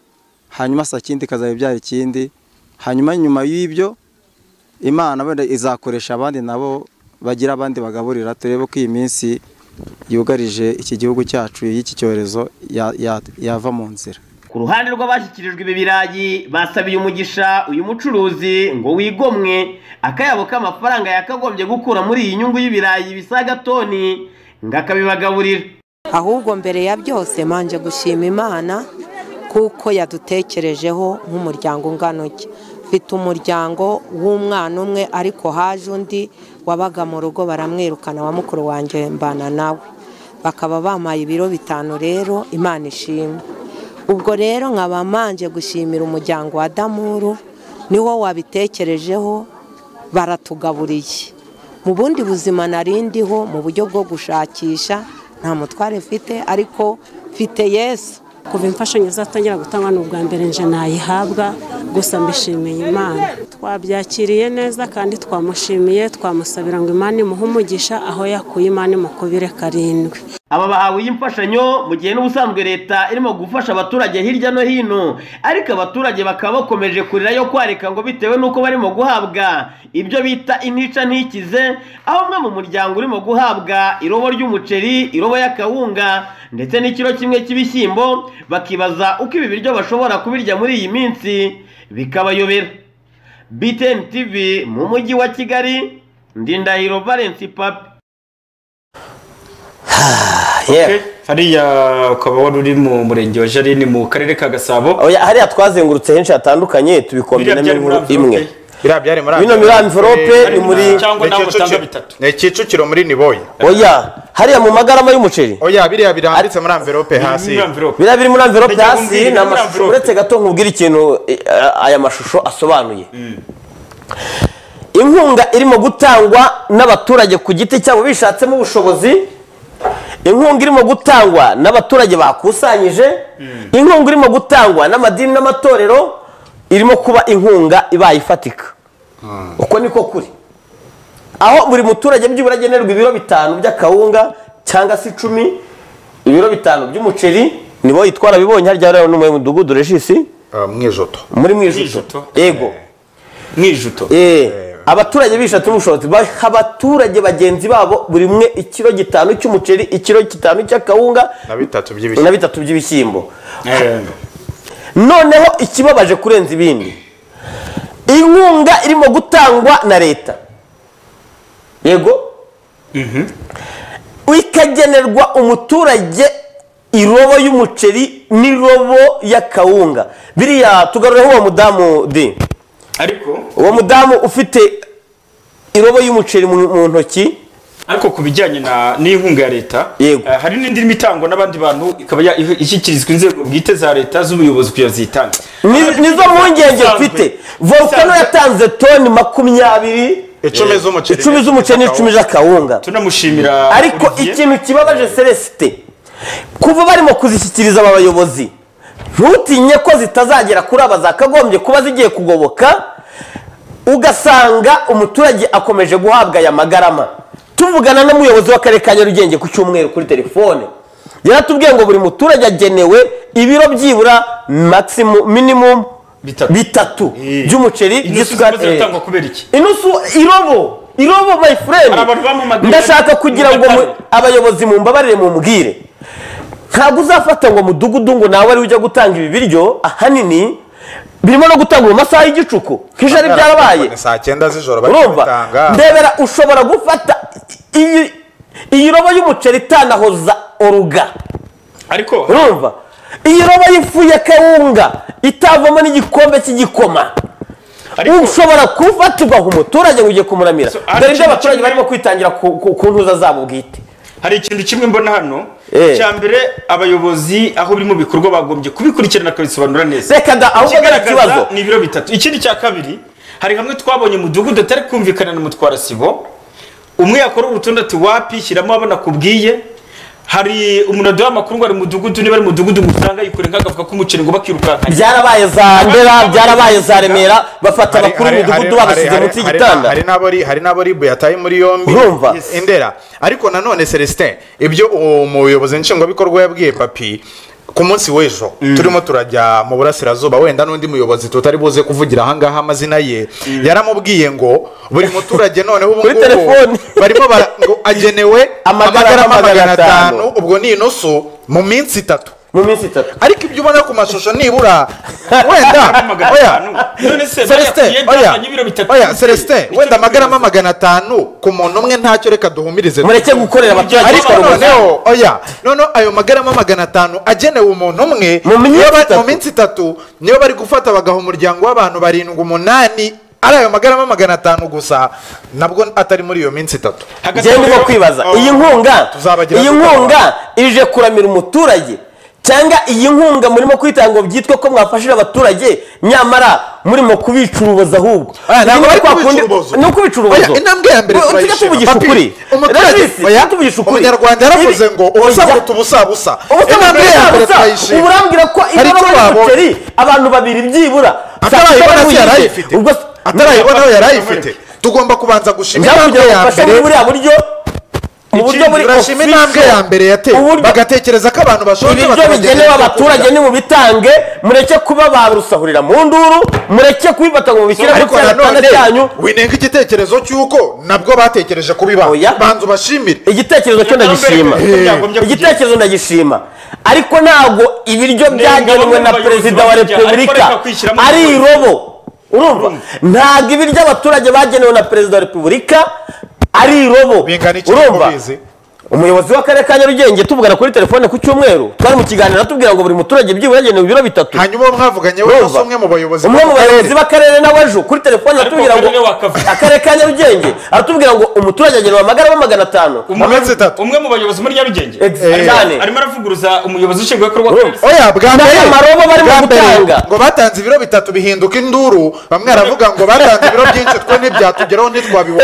H: hanyuma saa kindi ikazaba ibyara ikindi hanyuma nyuma y'ibyo imana wenda izakoresha abandi nabo bagira abandi bagaburira turebe ko iyi minsi yugarije iki gihugu cyacu y'iki cyorezo ya- ya- yava mu nzira
L: ku ruhande rw'abashyikirijwe ibi birayi basabiye umugisha uyu mucuruzi ngo wigomwe akayabo k'amafaranga yakagombye gukura muri iyi nyungu y'ibirayi bisaga toni ngo akabibagaburira
M: ahubwo mbere ya byose manje gushima imana kuko yadutekerejeho nk'umuryango ungana utya mfite umuryango w'umwana umwe ariko haje undi wabaga mu rugo baramwirukana wa mukuru wanjye mbana nawe bakaba bampaye ibiro bitanu rero imana ishimwe ubwo rero nkaba manje gushimira umuryango wa damuru niwo wabitekerejeho baratugaburiye mu bundi buzima nari ndiho mu buryo bwo gushakisha nta mutware mfite ariko mfite yesu
N: kuva imfashanyo zatangira gutangwa ni ubwa mbere nje nayihabwa gusa mbishimiye imana twabyakiriye neza kandi twamushimiye twamusabira ngo imana imuhe umugisha aho yakuye imana imukubire karindwi
L: aba bahawe iyi mfashanyo mu gihe n'ubusanzwe leta irimo gufasha abaturage hirya no hino ariko abaturage bakaba bakomeje kurira yo kwarika ngo bitewe n'uko barimo guhabwa ibyo bita intica ntikize aho umwe mu muryango urimo guhabwa irobo ry'umuceri irobo y'akawunga ndetse n'ikiro kimwe cy'ibishyimbo bakibaza uko ibi biryo bashobora kubirya muri iyi minsi bikabayobera btn tv mu mujyi wa kigali ndindahiro valence papi
C: hariya ukaba wari uri mu murenge wa jarine mu karere ka gasabo
A: hariya twazengurutse henshi hatandukanye tubikombina
C: Biriya byari muri
A: n'inkuru imwe
E: biriya byari muri
A: bino muri amvirope ni muri
E: ni kicukiro muri niboye
A: oya hariya mu magarama y'umuceri
E: oya biriya birambitse muri amvirope hasi
A: biriya biri muri amvirope
E: Ndagiye
A: hasi ni
E: kumbwira muri
A: amashusho
E: envelope.
A: uretse gato nkubwira ikintu eh, aya mashusho asobanuye inkunga irimo gutangwa n'abaturage ku giti cyabo bishatsemo ubushobozi inkunga irimo gutangwa n'abaturage bakusanyije inkunga irimo gutangwa n'amadini n'amatorero irimo kuba inkunga ibaye ifatika uko niko kuri aho buri muturage byibura agenerwa ibiro bitanu by'akawunga cyangwa se icumi ibiro bitanu by'umuceri nibo yitwara bibonye harya rero ni mu mudugudu regisi
E: mwijuto
A: muri mwijuto yego mwijuto abaturage bishatu n'ubushobozi baha abaturage bagenzi babo buri umwe ikiro gitanu cy'umuceri ikiro gitanu cy'akawunga
E: na bitatu
A: na
E: by'ibishyimbo
A: bitatu by'ibishyimbo noneho ikibabaje kurenza ibindi inkunga irimo gutangwa na leta yego ikagenerwa umuturage irobo y'umuceri n'irobo y'akawunga biriya tugarureho uwo mudamu di
C: ariko
A: uwo mudamu ufite irobo y'umuceri mu mu ntoki
C: ariko ku bijyanye na n'inkunga ya leta eh, hari n'indi irimo itangwa n'abandi bantu ikaba ya- iho- ishyikirizwa inzego bwite za leta z'ubuyobozi kugira ngo ziyitanga
A: Ni- nizo mpungenge mfite volcano yatanze toni makumyabiri
C: Icumi z'umuceri.
A: icumi z'umuceri n'icumi z'akawunga
C: tunamushimira
A: ariko ikintu kibabaje celesite kuva barimo kuzishyikiriza aba bayobozi ntutinye ko zitazagera kuri aba zakagombye kuba zigiye kugoboka ugasanga umuturage akomeje guhabwa aya magarama tuvugana n'umuyobozi w'akarere ka nyarugenge ku cyumweru kuri telefone yaratubwiye ngo buri muturage agenewe ibiro byibura maximum minimum bitatu by'umuceri by'isukari eh,
C: ziratangwa kubera iki
A: inusu irobo irobo my friend ndashaka kugira ngo mu- abayobozi mumbabarire mumbwire ntabwo uzafata ngo mudugudu ngo nawe ari ujya gutanga ibi biryo ahanini birimo no gutanga mu masaha y'igicuku nk'ijana byarabaye
E: Ni saa cyenda z'ijoro bari
A: urumva
E: kubitanga
A: ndebera ushobora gufata iyi iyi robo y'umuceri itanahoza oruga
C: ariko
A: urumva iyi roba y'ifu ya kawunga itavamo n'igikombe cy'igikoma ushobora kufatirwa ku muturage ngo ugiye kumuramira dore ibyo abaturage barimo kwitangira ku ku- ku ntuza zabo bwite
C: hari ikintu kimwe mbona hano
A: Eh.
C: cya mbere abayobozi aho biri mu bikorwa bagombye kubikurikirana bakabisobanura neza
A: Reka da, ahubwo gara
C: Ikigaragaza
A: ikibazo.
C: ni ibiro bitatu ikindi cya kabiri hari hamwe twabonye umudugudu atari kumvikana na mutwara sibo umwe yakora urutonde ati wapi shyiramo abona kubwiye hari umuntu aduha amakuru ngo ari mu mudugudu niba ari mu mudugudu musanga yikore nk'agafuka k'umuceri ngo bakirukankanye
A: byarabaye za ndera byarabaye za remera bafata abakuru b'imidugudu babashyize munsi y'igitanda
E: hari n'abari hari n'abari yataye muri yombi urumva indera ariko nanone celestin ibyo uwo muyobozi nshingwabikorwa yabwiye papi ku munsi w'ejo turimo turajya mu burasirazuba wenda n'undi muyobozi tutari buze kuvugira ahangaha amazina ye yaramubwiye ngo buri muturage noneho ubu
A: Kuri
E: ngubu
A: telefoni.
E: barimo bara ngo agenewe amagarama magana atanu ubwo ni inusu mu minsi itatu
A: mu minsi itatu
E: ariko ibyo ubona ku mashusho nibura wenda
C: Magana
E: oya
C: atanu. None se
E: Celestin,
C: bariya
E: oya,
C: byazanye ibiro bitatu.
E: oya celestin wenda amagarama magana atanu ku muntu umwe ntacyo reka duhumirize
A: Mureke gukorera abaturage
E: ariko
A: bitwara
E: noneho
A: umugambi.
E: oya noneho ayo magarama magana atanu agenewe umuntu umwe niyo ba- mu minsi itatu niyo bari gufata bagaha umuryango w'abantu barindwi umunani ari ayo magarama magana atanu gusa nabwo atari muri iyo minsi itatu
A: njyewe ndimo kwibaza iyi nkunga
E: Tuzabagira
A: iyi
E: gute?
A: nkunga ije kuramira umuturage cyangwa iyi nkunga murimo kwitanga ngo byitwe ko mwafashije abaturage nyamara murimo kubicuruboza ahubwo
E: ntabwo bari
A: Kwa kundi-
E: kubicuruboza.
A: ni ukubicuruboza
E: Oya, intambwe ya mbere
A: tujya
E: turayishima.
A: tuvugisha
E: Papi,
A: ukuri
E: umuturage-
A: Rashisi,
E: oya,
A: tujya tuvugisha ukuri
E: umunyarwanda yaravuze
A: Ibi-
E: ngo ubusa buruta ubusa busa
A: Ubusa
E: Intambwe ya
A: buruta
E: mbere
A: ubusa.
E: turayishima.
A: Ubu urambwira ko
E: Hari icyo
A: ibaruwa
E: babonye.
A: y'umuceri abantu babiri byibura
E: atarayibona se yari ayifite
A: Ubwo
E: atarayibona we yari ayifite tugomba kubanza gushima
A: Njya
E: intambwe
A: kugira ngo
E: ya
A: mfashe muri buriya
E: mbere
A: buryo mu buryo buri
E: turashima intambwe ya mbere yateye bagatekereza ko abantu bashonje
A: ibiryo
E: bakabageza
A: bigenewe
E: ibyo
A: abaturage
E: kurya.
A: nimubitange mureke kuba barusahurira mu nduru mureke kubifata ngo mubishyire mu
E: ariko
A: cyana
E: nanone
A: cyanyu
E: winenga igitekerezo cy'uko nabwo batekereje kubiba banza ubashimire
A: igitekerezo cyo ndagishima igitekerezo ndagishima ariko ntabwo ibiryo byagenwe na perezida wa repubulika ari irobo urumva ntabwo ibiryo abaturage bagenewe na perezida wa repubulika ari irobo urumva umuyobozi w'akarere ka nyarugenge tuvugana kuri telefone ku cyumweru twari mu kiganiro atubwira ngo buri muturage byibura yagenewe ibiro bitatu
E: hanyuma uwo mwavuganye we
A: Urumva?
E: si umwe mu bayobozi
A: umwe
E: b'ako
A: mu
E: karere.
A: bayobozi b'akarere nawe ejo kuri telefone aratubwira ngo akarere ka nyarugenge aratubwira ngo umuturage agenewe amagarama magana atanu
C: umwe mu bayobozi muri nyarugenge
A: Ex-
C: Arimo-
A: eh.
C: arimo aravuguruza umuyobozi ushinzwe bikorwa
E: oya bwa mbere bwa mbere,
C: gutanga
E: ngo batanze ibiro bitatu bihinduka induru bamwe baravuga ngo batanze ibiro byinshi twe ntibyatugeraho ntitwabibona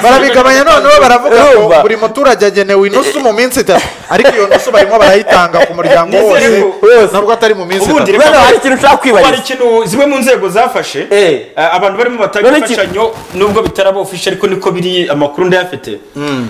E: barabigabanya noneho baravuga ngo
A: Urumva?
E: buri muturage agenewe inusu mu minsi itatu ariko iyo nusu barimo barayitanga ku muryango wose nabwo atari mu minsi itatu
C: reka- hari
E: kwibariza
C: ikintu zimwe mu nzego zafashe eh, abantu barimo batanga imfashanyo nubwo bitaraba official ariko niko biri amakuru ndayafite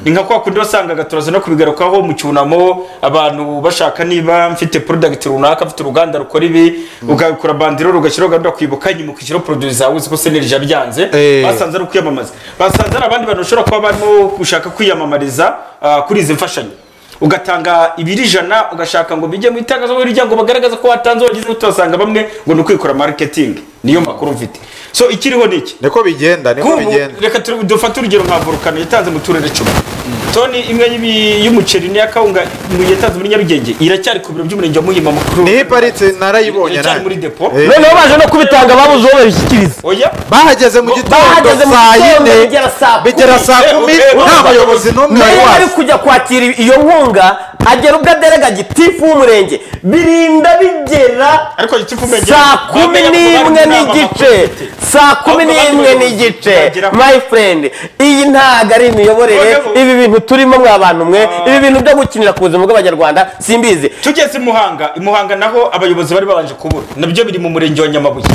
C: ni nka kwa kundi wasangaga turaza no kubigarukaho mu cyunamo abantu bashaka niba mfite product runaka mfite uruganda rukora ibi ugakora bandiro ugashyiraho gahunda kwibuka nyuma ukishyiraho produit zawe uzi ko senerija byanze
E: Eh.
C: basanze ari ukwiyamamaza basanze ari abandi bantu bashobora kuba barimo gushaka kwiyamamariza ah, kuri izi mfashanyo ugatanga ibiri ijana ugashaka ngo bijye mu itangazamakuru ryangwa bagaragaza ko watanze wagize utasanga bamwe ngo ni ukwikora marketing niyo makuru mfite so ikiriho ni iki
E: niko bigenda niko bigenda
C: reka tu- dufate urugero nka volukano yatanze mu turere icumi toni imwe y'ibi- y'umuceri n'iya kawunga mu- yatanze muri nyarugenge iracyari ku biro by'umurenge wa muhima makuru niho
E: iparitse narayibonye
C: iracyari
E: nanjye.
C: muri depo
A: noneho baje no kubitanga babuze uwo babishyikiriza
C: oya
E: bahageze mu
A: bahageze mu gitondo bigera saa
E: bigera saa kumi nta bayobozi n'umwe
A: nawe
E: wari
A: wari
E: wazi
A: kujya kwakira iyo nkunga agera ubwo aderega gitifu w'umurenge birinda bigera saa kumi n'imwe n'igice saa kumi n'imwe n'igice my friend iyi ntago ari imiyoborere ibi bintu turimo mwa bantu mwe ibi bintu byo gukinira ku buzima bw'abanyarwanda simbizi
C: tugeze i muhanga i muhanga naho abayobozi bari babanje kubura nabyo biri mu murenge wa nyamabuye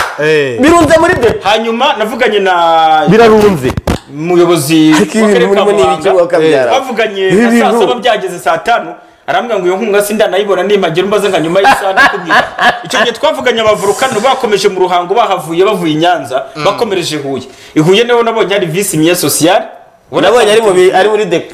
A: birunze muri depo
C: hanyuma navuganye na
A: birarunze
C: umuyobozi
A: Ariko ibi bintu urimo ni ibiki wakabyara?
C: bavuganye
A: Ibi
C: na saa
A: bintu.
C: saba byageze saa tanu arambwira ngo iyo nkunga sindanayibona nimpagera umbaze nka nyuma y'isaha nakumira icyo gihe twavuganye abavurukano bakomeje mu ruhango bahavuye bavuye i nyanza bakomereje i huye i huye niho nabonye hari visi mye sosiyale
A: Nabonye ari mu bi- ari muri depo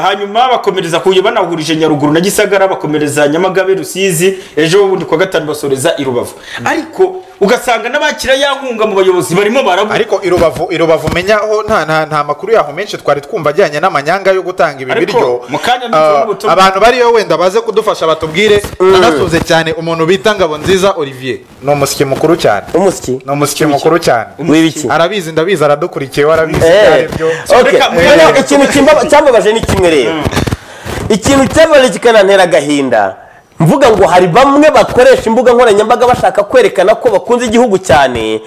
C: hanyuma bakomereza huye banahurije nyaruguru na gisagara bakomereza nyamagabe rusizi ejo bundi ku wa gatanu basoreza i rubavu ariko ugasanga n'abakira ya nkunga mu bayobozi barimo barabura
E: ariko irubavu irubavu umenyaho nta nta nta makuru yaho menshi twari twumva ajyanye n'amanyanga yo gutanga ibi
C: Ariko,
E: biryo
C: mu kanya
E: Ah,
C: ntushobora gutumira.
E: abantu bariyo wenda baze kudufasha batubwire anasuze cyane umuntu bita ngabonziza olivier ni umusyi mukuru cyane
A: umusyi
E: ni umusyi mukuru cyane
A: w'ibiki
E: arabizi ndabizi aradukurikiye warabizi
A: Eh,
E: ibyo
A: okay. Noneho ikintu kimba- cyambabaje ni kimwe rero ikintu cyambabaje kikanantera agahinda mvuga ngo hari bamwe bakoresha imbuga nkoranyambaga bashaka kwerekana ko bakunze igihugu cyane